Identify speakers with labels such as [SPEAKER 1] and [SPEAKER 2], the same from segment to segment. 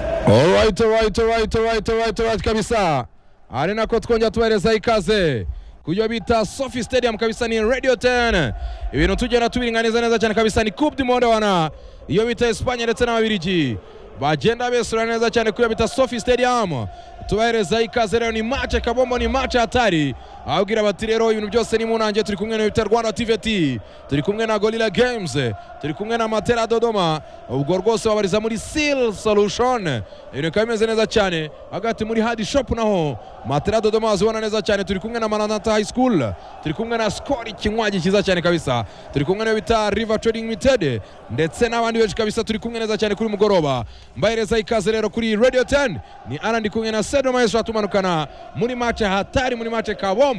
[SPEAKER 1] right right right right right right kabisa ari nako twongera tubahereza ikaze kubyo bita sofi stadium kabisa ni radio 10 ibintu tugenda tubiringaniza neza cyane kabisa ni coupe du monde wana iyo bita espanye ndetse n'ababirigi bagenda besura neza cyane kubyo bita sofi stadium tubahereza ikaze rero ni mace kabombo ni mace hatari ababwira bati rero ibintu byose ni munange turi kumwe na bita rwanda tvt turi kumwe na gorilla games turi kumwe na matera dodoma ubwo rwose babariza muri seal solution ibintu bikaba bimeze neza cyane hagati muri hadi shop naho matera dodoma wazibona neza cyane turi kumwe na maranata high school turi kumwe na skori kinywaji cyiza cyane kabisa turi kumwe na bita river trading limited ndetse n'abandi benshi kabisa turi kumwe neza cyane kuri mugoroba mbahereza ikaze rero kuri radio 10 ni arandi kumwe na Sedo Maestro atumanukana muri match hatari muri match kabombo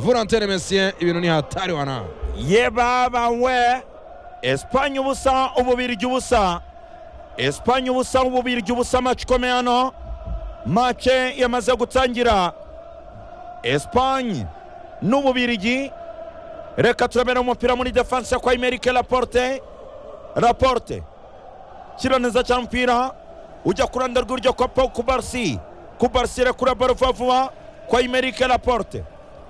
[SPEAKER 1] volontaire mesien ibintu ni hatari wana
[SPEAKER 2] ye baba we esipanye ubusa ububirigi ubusa esipanye ubusa ububirigi ubusa maci ikomeye hano mace yamaze gutangira esipanye n'ububirigi reka turabera umupira muri defanse kwa imerike raporte raporte shyira neza cyane umupira ujya ku ruhande rw'iburyo kwa paul kubarisi kubarisi rekura baro vuba vuba kwa imerike raporte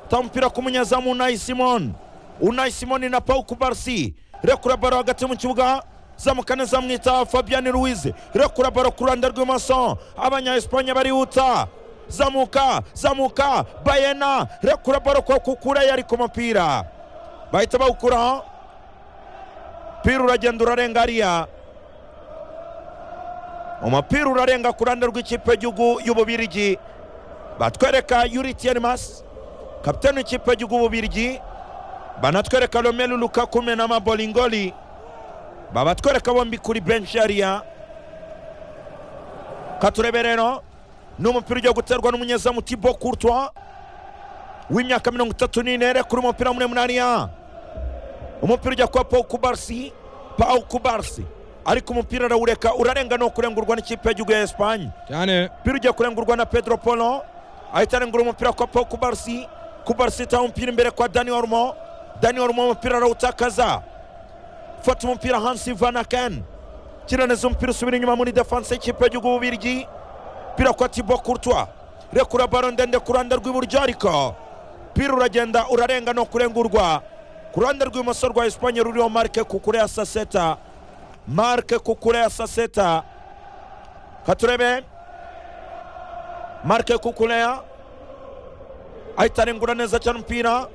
[SPEAKER 2] ta umupira ku munyezamu unayi simoni unayi simoni na paul kubarisi rekura baro hagati mu kibuga zamuka neza mwita fabian ruwize rekura baro ku ruhande rw'imoso abanya esipanye barihuta zamuka zamuka bayena rekura baro kwa kukura yari ku mupira bahita bawukuraho umupira uragenda urarenga hariya umupira urarenga ku ruhande rw'ikipe y'igihugu y'ububirigi batwereka yuritiyeni masi kapitani w'ikipe y'igihugu y'ububirigi banatwereka romelu lukakume na mabolingoli babatwereka bombi kuri benshi hariya katurebe rero ni umupira ugiye guterwa n'umunyezamu tibo kurtwa w'imyaka mirongo itatu n'ine kuri umupira muremure hariya umupira ujya kuba paul kubarisi paul kubarisi ariko umupira arawureka urarenga no kurengurwa n'ikipe y'igihugu ya esipanye
[SPEAKER 1] cyane
[SPEAKER 2] umupira ugiye kurengurwa na pedro polo ahita arengura umupira kwa paul kubarisi kubarisi itaha umupira imbere kwa dani orumo dani orumo umupira arawutakaza fata umupira hansi vanaken kiraneza umupira usubira inyuma muri defanse y'ikipe y'igihugu y'ububirigi umupira kwa tibo kurtwa rekura baro ndende ku ruhande rw'iburyo ariko umupira uragenda urarenga no kurengurwa ku ruhande rw'ibumoso rwa esipanye ruriho marike kukure ya saseta marike kukure ya saseta katurebe marike kukureya ahita arengura neza cyane umupira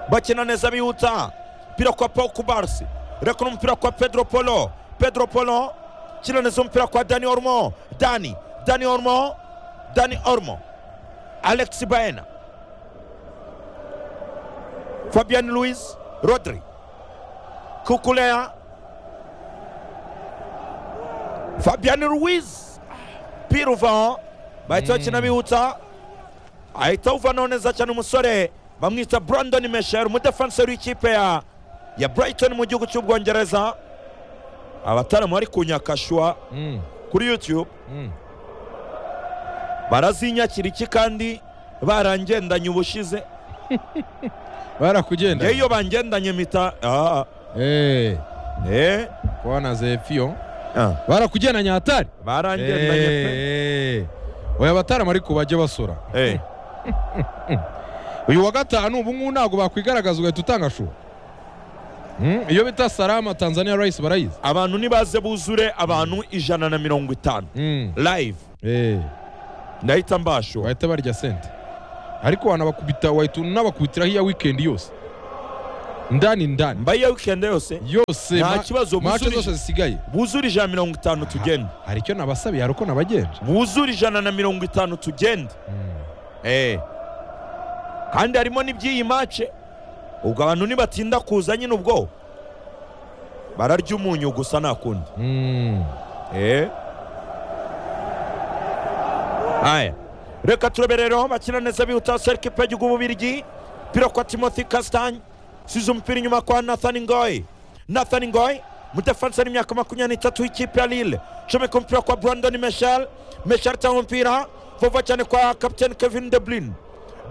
[SPEAKER 2] bakina neza bihuta umupira kwa paul kubarsi rekura umupira kwa pedro polo pedro polo kina neza umupira kwa dani ormo dani dani ormo dani ormo alex baena fabian louis rodri kukulea fabian ruiz pira uvaho bahita bakina bihuta ahita uvaho neza cyane umusore bamwita brandon mesher umudefanseri w'ikipe ya ya brighton mu gihugu cy'ubwongereza abataramu bari kunyakashwa
[SPEAKER 1] mm.
[SPEAKER 2] kuri youtube
[SPEAKER 1] mm.
[SPEAKER 2] barazinyakira iki kandi barangendanye ubushize
[SPEAKER 1] barakugenda
[SPEAKER 2] njyewe iyo bangendanye mpita ah,
[SPEAKER 1] eh
[SPEAKER 2] eh,
[SPEAKER 1] kwana zefiyo
[SPEAKER 2] ah,
[SPEAKER 1] barakugendanye hatari
[SPEAKER 2] barangendanye pe
[SPEAKER 1] Eh. oya abataramu ariko bajye basura
[SPEAKER 2] Eh,
[SPEAKER 1] uyu wa gatanu ubu ngubu ntabwo bakwigaragaza ugahita utanga shura Mm, iyo bita salama tanzania rice barayizi
[SPEAKER 2] abantu nibaze buzure abantu ijana na mirongo itanu
[SPEAKER 1] Mm,
[SPEAKER 2] live
[SPEAKER 1] eh.
[SPEAKER 2] ndahita mbashura
[SPEAKER 1] bahita barya sente ariko wanabakubita wahita unabakubitiraho iya wikendi yose ndani ndani
[SPEAKER 2] mba iyo wikendi yose
[SPEAKER 1] yose
[SPEAKER 2] Nta
[SPEAKER 1] ma-
[SPEAKER 2] kibazo,
[SPEAKER 1] mace
[SPEAKER 2] busubije.
[SPEAKER 1] zose zisigaye
[SPEAKER 2] buzure ijana na mirongo itanu tugende
[SPEAKER 1] hari icyo nabasabiye hari uko nabagenda
[SPEAKER 2] buzure ijana na mirongo itanu tugende Eh. kandi harimo n'iby'iyi mace ubwo abantu nibatinda kuza nyine ubwo bararya umunyu gusa nta kundi
[SPEAKER 1] Mm,
[SPEAKER 2] Eh. aya reka turebe rero bakina neza bihuta serike pegi ububirigi pira kwa timothy kastanye size umupira inyuma kwa nathan ngoy nathan ngoy mudefansi y'imyaka makumyabiri n'itatu w'ikipe ya lille comeka umupira kwa brandon meshel meshel cyangwa umupira vuba cyane kwa kapitani kevin deblin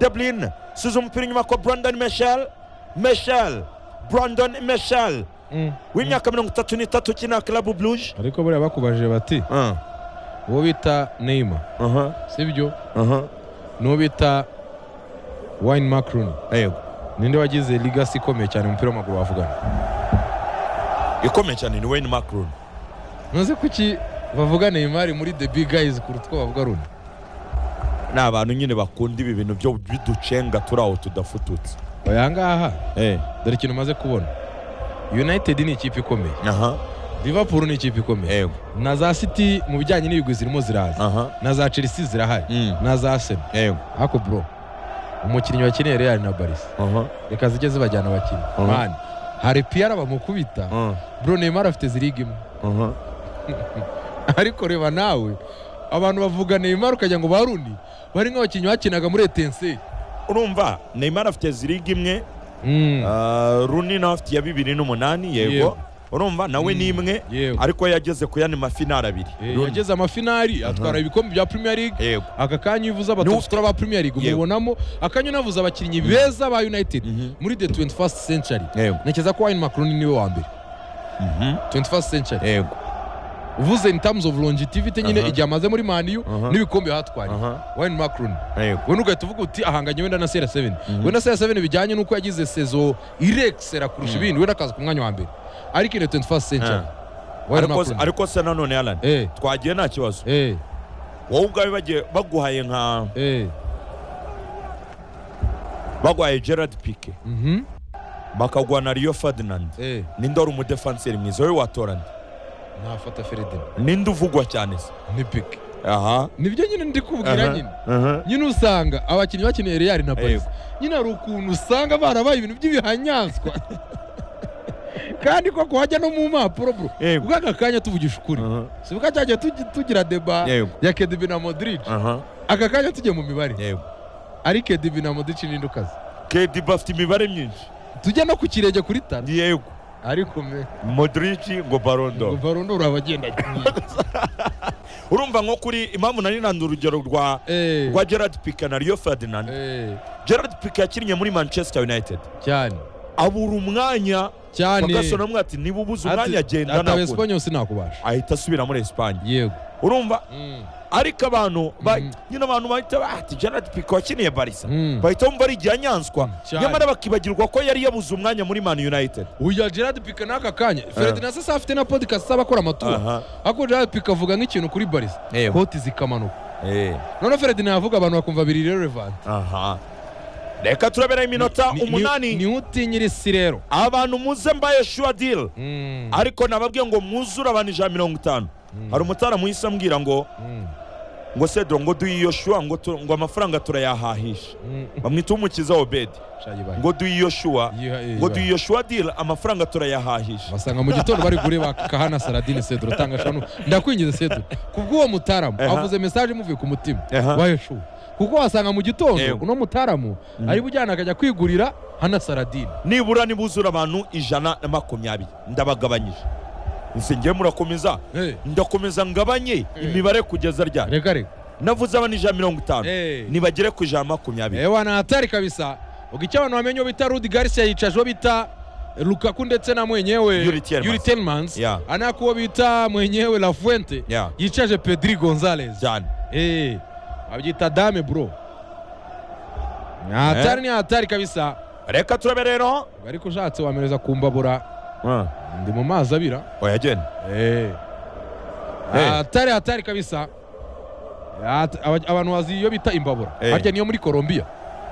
[SPEAKER 2] deblin size umupira inyuma kwa brandon meshel meshel brandon meshel
[SPEAKER 1] mm.
[SPEAKER 2] w'imyaka mirongo itatu n'itatu ukina karabu bluje
[SPEAKER 1] ariko buriya bakubajije bati uwo bita neyima
[SPEAKER 2] aha
[SPEAKER 1] sibyo
[SPEAKER 2] aha
[SPEAKER 1] n'uwo bita wayini makuruni
[SPEAKER 2] yego
[SPEAKER 1] ninde wagize ligasi ikomeye cyane mu mupira w'amaguru bavugana
[SPEAKER 2] ikomeye cyane ni wayini makuruni
[SPEAKER 1] ntuzi kuki bavuga neymar muri the big guys kuruta uko bavuga runi
[SPEAKER 2] ni abantu nyine bakunda ibi bintu byo biducenga turi aho tudafututse
[SPEAKER 1] aya ngaha
[SPEAKER 2] eh
[SPEAKER 1] dore ikintu umaze kubona united ni ikipe ikomeye
[SPEAKER 2] aha
[SPEAKER 1] liverpool ni ikipe ikomeye
[SPEAKER 2] yego
[SPEAKER 1] na za city mu bijyanye n'ibigwi zirimo ziraza
[SPEAKER 2] aha
[SPEAKER 1] na za chelsea zirahari
[SPEAKER 2] Mm.
[SPEAKER 1] na za arsenal
[SPEAKER 2] yego
[SPEAKER 1] ariko bro umukinnyi wakeneye real na barisa
[SPEAKER 2] aha
[SPEAKER 1] reka zijye zibajyana abakinnyi
[SPEAKER 2] Mhm.
[SPEAKER 1] mani hari piyara bamukubita
[SPEAKER 2] aha
[SPEAKER 1] bro neymar afite ziriga imwe
[SPEAKER 2] aha
[SPEAKER 1] ariko reba nawe abantu bavuga neymar ukagira ngo baruni bari nk'abakinnyi bakinaga muri etenseri
[SPEAKER 2] urumva neymar afite ziriga imwe Ah, runi nawe afite iya bibiri n'umunani yego
[SPEAKER 1] Yego.
[SPEAKER 2] urumva nawe ni imwe
[SPEAKER 1] yewe
[SPEAKER 2] ariko yageze ku yandi mafinari abiri
[SPEAKER 1] Eh,
[SPEAKER 2] Rooney.
[SPEAKER 1] yageze amafinari atwara ibikombe bya premier league
[SPEAKER 2] yego
[SPEAKER 1] aka kanya iyo uvuze
[SPEAKER 2] Niwe
[SPEAKER 1] abatutsi ba premier league
[SPEAKER 2] Yego.
[SPEAKER 1] umubonamo akanya unavuze abakinnyi beza ba united
[SPEAKER 2] Mhm.
[SPEAKER 1] muri the 21st century
[SPEAKER 2] yego
[SPEAKER 1] ntekereza ko wayini makuroni niwe wa mbere
[SPEAKER 2] Mhm.
[SPEAKER 1] 21st century
[SPEAKER 2] yego
[SPEAKER 1] uvuze in terms of longevity nyine
[SPEAKER 2] Aha.
[SPEAKER 1] igihe amaze muri maniyu
[SPEAKER 2] Aha.
[SPEAKER 1] n'ibikombe yahatwariye
[SPEAKER 2] aha
[SPEAKER 1] wayini makuroni
[SPEAKER 2] yego
[SPEAKER 1] we ugahita uvuga uti ahanganye wenda na sera 7
[SPEAKER 2] Mhm.
[SPEAKER 1] wenda sera 7 bijyanye n'uko yagize sezo irekisera kurusha ibindi wenda akaza ku mwanya wa mbere ariko in the 21st century
[SPEAKER 2] Ah.
[SPEAKER 1] wayini
[SPEAKER 2] Ariko-
[SPEAKER 1] makuroni
[SPEAKER 2] ariko se nanone alan
[SPEAKER 1] eh
[SPEAKER 2] twagiye nta kibazo
[SPEAKER 1] eh
[SPEAKER 2] wowe ubwawe bagiye baguhaye nka
[SPEAKER 1] eh
[SPEAKER 2] baguhaye gerard pike
[SPEAKER 1] mhm
[SPEAKER 2] bakaguha na rio ferdinand
[SPEAKER 1] eh
[SPEAKER 2] ninde wari umudefanseri mwiza wowe watorana
[SPEAKER 1] nafata feredina
[SPEAKER 2] ninde uvugwa cyane se
[SPEAKER 1] ni piki
[SPEAKER 2] aha
[SPEAKER 1] nibyo nyine ndi kubwira nyine
[SPEAKER 2] aha
[SPEAKER 1] nyine usanga abakinnyi bakeneye real na paris
[SPEAKER 2] Yego.
[SPEAKER 1] nyine hari ukuntu usanga barabaye ibintu by'ibihanyanswa kandi koko hajya no mu mpapuro bro
[SPEAKER 2] Yego.
[SPEAKER 1] ubwo aka kanya tuvugisha ukuri
[SPEAKER 2] aha
[SPEAKER 1] si ubwo cyagiye tugi- tugira deba
[SPEAKER 2] Yego.
[SPEAKER 1] ya kedibi na modric
[SPEAKER 2] aha
[SPEAKER 1] aka kanya tugiye mu mibare
[SPEAKER 2] yego
[SPEAKER 1] ari kedibi na modric ninde ukaze
[SPEAKER 2] kediba afite imibare myinshi
[SPEAKER 1] tujya no ku kirenge kuri tara
[SPEAKER 2] yego
[SPEAKER 1] ariko me
[SPEAKER 2] modrici ngo barondo
[SPEAKER 1] barondo urabagenda
[SPEAKER 2] urumva nko kuri impamvu nari nanze urugero rwa
[SPEAKER 1] Eh,
[SPEAKER 2] rwa gerard pike na rio ferdinand
[SPEAKER 1] eh,
[SPEAKER 2] gerard pike yakinnye muri manchester united
[SPEAKER 1] cyane
[SPEAKER 2] abura umwanya
[SPEAKER 1] cyane
[SPEAKER 2] bagasonamwe ati niba ubuze umwanya agenda
[SPEAKER 1] ataba
[SPEAKER 2] nakura
[SPEAKER 1] esipanyol sinakubasha
[SPEAKER 2] ahita asubira muri esipanye
[SPEAKER 1] yego
[SPEAKER 2] urumva
[SPEAKER 1] Mm.
[SPEAKER 2] ariko abantu ba-
[SPEAKER 1] Mhm.
[SPEAKER 2] nyine abantu bahita ba- ati gerard pike wakiniye barisa
[SPEAKER 1] Mhm.
[SPEAKER 2] bahita bumva ari igihe anyanswa
[SPEAKER 1] cyane.
[SPEAKER 2] nyamara bakibagirwa ko yari yabuze umwanya muri man united
[SPEAKER 1] uya gerard pika n'aka kanya feredina se afite na podcast aba akora amatora
[SPEAKER 2] Aha.
[SPEAKER 1] ariko gerard pika avuga nk'ikintu kuri barisa
[SPEAKER 2] Yego.
[SPEAKER 1] koti zikamanuka
[SPEAKER 2] Eh,
[SPEAKER 1] noneho feredina yavuga abantu bakumva biri relevant
[SPEAKER 2] aha reka turaberaho iminota umunani
[SPEAKER 1] niwe utinyira isi rero
[SPEAKER 2] abantu muze mbaye shuwa diri
[SPEAKER 1] Mm,
[SPEAKER 2] ariko nababwiye ngo mwuzure abantu ijana mirongo itanu hari umutaramu uhise ambwira ngo
[SPEAKER 1] mm,
[SPEAKER 2] ngo sedro ngo duhe yoshuwa ngo, tu- ngo amafaranga turayahahisha
[SPEAKER 1] mm.
[SPEAKER 2] bamwita umukiza obedi
[SPEAKER 1] Shayi bayi.
[SPEAKER 2] ngo duhe yoshuwa
[SPEAKER 1] Yiha- eh,
[SPEAKER 2] ngo
[SPEAKER 1] bayi.
[SPEAKER 2] duhe yoshuwa diri amafaranga turayahahisha
[SPEAKER 1] basanga mu gitondo bari gure bakahana saradine sedro tanga shanu ndakwingiza sedro kubw'uwo mutaramu
[SPEAKER 2] Aha.
[SPEAKER 1] avuze mesaje imuvuye ku mutima
[SPEAKER 2] Aha.
[SPEAKER 1] bayeshuwe kuko wasanga mu gitondo
[SPEAKER 2] Yego.
[SPEAKER 1] uno mutaramu ari bujyana akajya kwigurira hana saradine
[SPEAKER 2] nibura nibuzura abantu ijana na makumyabiri ndabagabanyije nse ngiye murakomeza
[SPEAKER 1] Eh.
[SPEAKER 2] ndakomeza ngabanye
[SPEAKER 1] Eh.
[SPEAKER 2] imibare kugeza ryari
[SPEAKER 1] reka reka
[SPEAKER 2] navuze abantu ijana mirongo itanu
[SPEAKER 1] Eh.
[SPEAKER 2] nibagere ku ijana na makumyabiri
[SPEAKER 1] ewa ni hatari kabisa ubwo icyo abantu bamenye uwo bita rudi garcia yicaje uwo bita lukaku ndetse na mwenyewe
[SPEAKER 2] Yuri Tielemans.
[SPEAKER 1] Yuri Tielemans
[SPEAKER 2] Yeah.
[SPEAKER 1] anako uwo bita mwenyewe la fuente
[SPEAKER 2] Yeah.
[SPEAKER 1] yicaje pedri gonzales
[SPEAKER 2] cyane
[SPEAKER 1] Eh, babyita dame bro ni hatari ni hatari kabisa
[SPEAKER 2] reka turabe rero
[SPEAKER 1] ariko ushatse wamereza kumbabura ndi mu mazi abira
[SPEAKER 2] oya genda
[SPEAKER 1] Eh.
[SPEAKER 2] Eh.
[SPEAKER 1] hatari hatari kabisa Hat- aba- abantu bazi iyo bita imbabura
[SPEAKER 2] Eh.
[SPEAKER 1] harya niyo muri colombia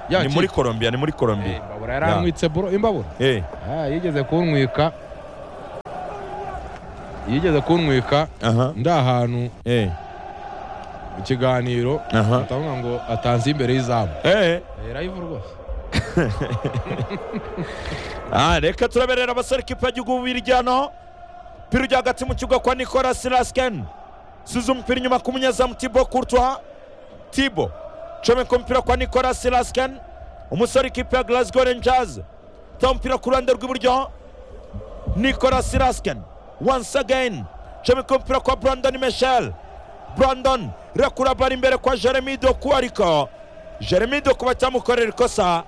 [SPEAKER 1] Ya
[SPEAKER 2] ni muri colombia ni muri
[SPEAKER 1] Eh,
[SPEAKER 2] colombia
[SPEAKER 1] imbabura yarankwitse bro imbabura
[SPEAKER 2] Eh.
[SPEAKER 1] Ah, yigeze kunywika yigeze kunywika
[SPEAKER 2] aha
[SPEAKER 1] ndi ahantu
[SPEAKER 2] Eh.
[SPEAKER 1] mu kiganiro
[SPEAKER 2] Aha.
[SPEAKER 1] atavuga ngo atanze imbere y'izamu
[SPEAKER 2] Eh.
[SPEAKER 1] irayivu rwose
[SPEAKER 2] Ah, reka turaberera abasore ikipe y'igihugu b'iryano umupira ujya hagati mu kibuga kwa nicolas rasken size umupira inyuma ku munyezamu tibo kurtwa tibo comeka umupira kwa nicolas rasken umusore ikipe ya glasgow rangers ta umupira ku ruhande rw'iburyo nicolas rasken once again comeka umupira kwa brandon michel brandon rekura bari imbere kwa jeremy doku ariko jeremy doku bacyamukorera ikosa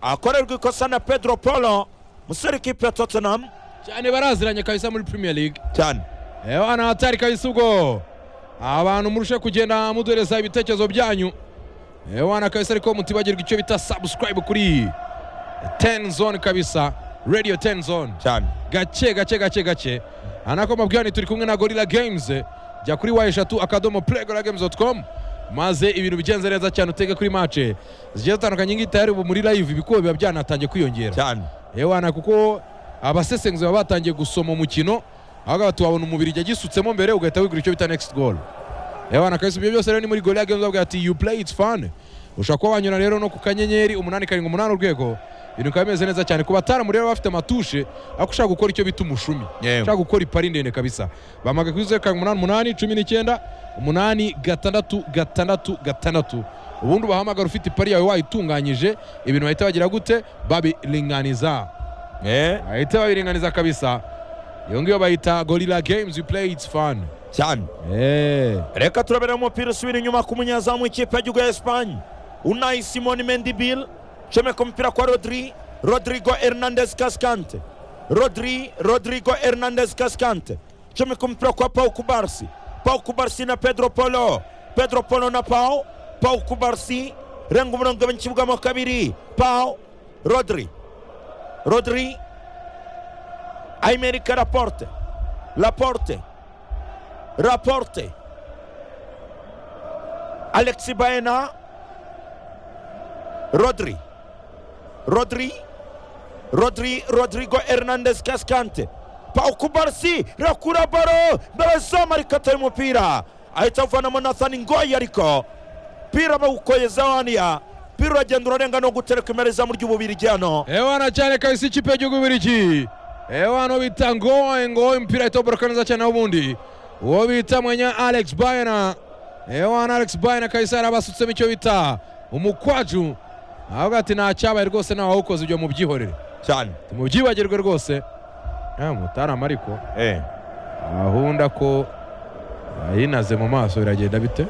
[SPEAKER 2] akorerwa ikosa na pedro polo musore ikipe ya tottenham
[SPEAKER 1] cyane baraziranye kabisa muri premier league
[SPEAKER 2] cyane
[SPEAKER 1] ewana hatari kabisa ubwo abantu murushe kugenda muduhereza ibitekerezo byanyu Eh, wana kabisa ariko mutibagirwa icyo bita subscribe kuri 10 zone kabisa radio 10 zone
[SPEAKER 2] cyane
[SPEAKER 1] gake gake gake gake anako mabwirani turi kumwe na gorilla games jya kuri wa eshatu akadomo playgoragames.com maze ibintu bigenze neza cyane utege kuri mace zigiye zitandukanye ngiyi tayari ubu muri live ibikuba biba byanatangiye kwiyongera
[SPEAKER 2] cyane
[SPEAKER 1] ewana kuko abasesenguzi baba batangiye gusoma umukino ahubwo aba tuwabona umubiri igihe gisutsemo mbere ugahita wigura icyo bita next goal ewana kabisa ibyo byose rero ni muri gorilla games bavuga ati you play it's fun ushobora kuba wanyura rero no ku kanyenyeri umunani karindwi umunani urwego ibintu bikaba bimeze neza cyane ku bataramu rero baba bafite amatushe ariko ushaka gukora icyo bita umushumi
[SPEAKER 2] Yewe.
[SPEAKER 1] ushaka gukora ipari ndende kabisa bamaga kuri zeru karindwi umunani umunani cumi n'icyenda umunani gatandatu gatandatu gatandatu ubundi ubahamagara ufite ipari yawe wayitunganyije ibintu bahita bagira gute babiringaniza
[SPEAKER 2] Eh,
[SPEAKER 1] bahita babiringaniza kabisa iyo ngiyo bayita gorilla games you play it's fun
[SPEAKER 2] cyane
[SPEAKER 1] Eh.
[SPEAKER 2] reka turabera umupira usubira inyuma ku munyezamu w'ikipe y'igihugu ya esipanye unayi simoni mendibil comeka umupira kwa rodri rodrigo hernandez kaskante rodri rodrigo hernandez kaskante comeka umupira kwa pau kubarsi pau kubarsi na pedro polo pedro polo na pau pau kubarsi renga umurongo mu kibuga mo kabiri pau rodri rodri aimerika raporte raporte raporte Alexi Baena, Rodri, Rodri, Rodri, Rodrigo Hernandez Cascante, Pau Kubarsi, rakura baro, barazama arikata y'umupira ahita avanamo Nathan Ngoyi ariko pira bawukoyeza waniya pira uragenda urarenga no gutereka imbere izamu ry'ububirigi hano
[SPEAKER 1] ewana cyane kabisa ikipe y'igihugu biriki ewana uwo bita ngoe ngoe umupira ahita awuboroka neza cyane n'ubundi uwo bita mwenya alex bayena ewana alex bayena kabisa yarabasutsemo icyo bita umukwaju avuga ati nta cyabaye rwose nta wawukoze ibyo mubyihorere
[SPEAKER 2] cyane
[SPEAKER 1] mubyibagirwe rwose Eh, mutarama ariko
[SPEAKER 2] eh
[SPEAKER 1] ahunda ko yinaze mu maso biragenda bite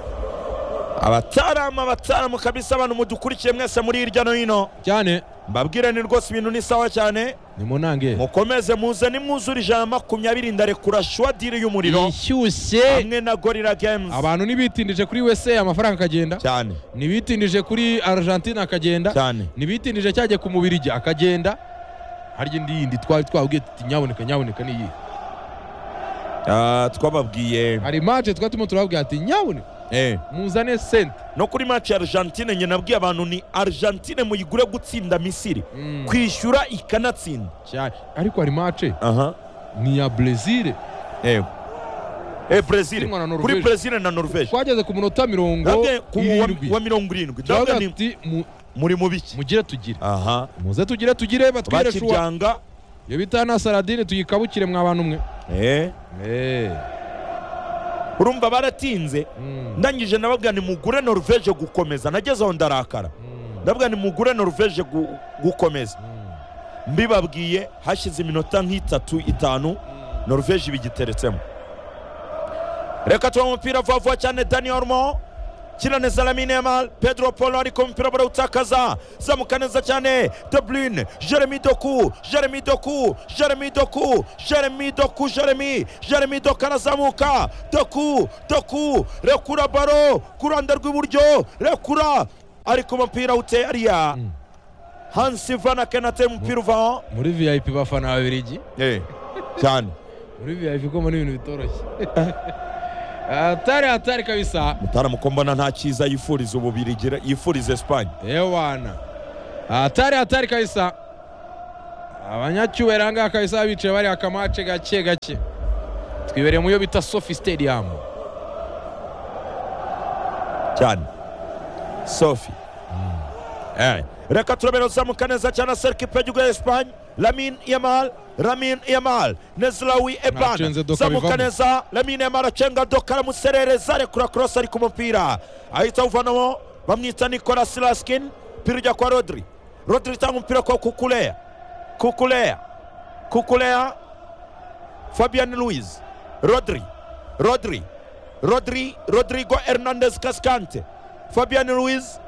[SPEAKER 2] abatarama abatarama kabisa abantu mudukurikiye mwese muri hirya no hino
[SPEAKER 1] cyane
[SPEAKER 2] mbabwire ni rwose ibintu ni sawa cyane
[SPEAKER 1] nimunange
[SPEAKER 2] mukomeze muze nimwuzure ijana na makumyabiri ndarekura shwadiri y'umuriro
[SPEAKER 1] ishyushye
[SPEAKER 2] hamwe na gorira games
[SPEAKER 1] abantu ntibitindije kuri USA amafaranga akagenda
[SPEAKER 2] cyane
[SPEAKER 1] ntibitindije kuri argentine akagenda
[SPEAKER 2] cyane
[SPEAKER 1] ntibitindije cyajya ku mubirigi akagenda harya indi yindi twari twabwiye tuti nyaboneka nyaboneka niyi
[SPEAKER 2] Ah, twababwiye
[SPEAKER 1] hari mace twari turimo turababwira ati nyaboneka
[SPEAKER 2] Eh.
[SPEAKER 1] muzane sente
[SPEAKER 2] no kuri match ya argentine njye nabwiye abantu ni argentine muyigure gutsinda misiri kwishyura ikanatsinda
[SPEAKER 1] cyane ariko hari mace
[SPEAKER 2] aha
[SPEAKER 1] ni iya brezil
[SPEAKER 2] yego eh brazil
[SPEAKER 1] Irimo na
[SPEAKER 2] kuri
[SPEAKER 1] Norvège.
[SPEAKER 2] brazil na norvège
[SPEAKER 1] twageze ku munota mirongo
[SPEAKER 2] ndabwiye ku wa-
[SPEAKER 1] irindwi
[SPEAKER 2] wa mirongo irindwi
[SPEAKER 1] turavuga
[SPEAKER 2] ndabwiye ni
[SPEAKER 1] ati mu-
[SPEAKER 2] muri mu biki
[SPEAKER 1] mugire tugire
[SPEAKER 2] aha
[SPEAKER 1] muze tugire tugire batwire shuwa
[SPEAKER 2] bakiryanga
[SPEAKER 1] iyo bita na saradine tuyikabukire mwa bantu mwe
[SPEAKER 2] eh urumva baratinze
[SPEAKER 1] Mm.
[SPEAKER 2] ndangije nababwira ni mugure norvège gukomeza nageze aho ndarakara
[SPEAKER 1] Mm.
[SPEAKER 2] ndabwira ni mugure norvège gu- gukomeza
[SPEAKER 1] Mm.
[SPEAKER 2] mbibabwiye hashize iminota nk'itatu itanu norvège ibigiteretsemo reka tuba umupira vuba vuba cyane daniel ormo kina neza lamine yamal pedro polo ariko umupira barawutakaza zamuka neza cyane de bruyne jeremy doku jeremy doku jeremy doku jeremy doku jeremy jeremy doku arazamuka doku doku rekura baro ku ruhande rw'iburyo rekura ariko umupira uteye ariya
[SPEAKER 1] Mm.
[SPEAKER 2] hansi vana kenate umupira uvaho
[SPEAKER 1] muri vip bafana ababirigi
[SPEAKER 2] cyane
[SPEAKER 1] muri vip ko muri ibintu bitoroshye hatari hatari kabisa
[SPEAKER 2] mutaramuko mbona nta cyiza yifuriza ububirigi yifuriza esipanye
[SPEAKER 1] ewana hatari hatari kabisa abanyacyubahiro ahangaha kabisa bicaye bari akamace gake gake twibereye mu yo bita sofi stadium
[SPEAKER 2] cyane sofi Eh, reka turabera uzamuka neza cyane aserika ipegigo ya esipanye lamin yamal lamin yamal nezlawi
[SPEAKER 1] Nacenze
[SPEAKER 2] eban
[SPEAKER 1] doka
[SPEAKER 2] zamuka
[SPEAKER 1] bivamo.
[SPEAKER 2] neza lamin yamal acenga doka aramuserereza rekura korosi ariko umupira ahita awuvanamo bamwita nikolas laskin pira ujya kwa rodri rodri itanga umupira kwa kukuleya kukuleya kukuleya fabian luiz rodri rodri rodri rodrigo hernandez cascante fabian luiz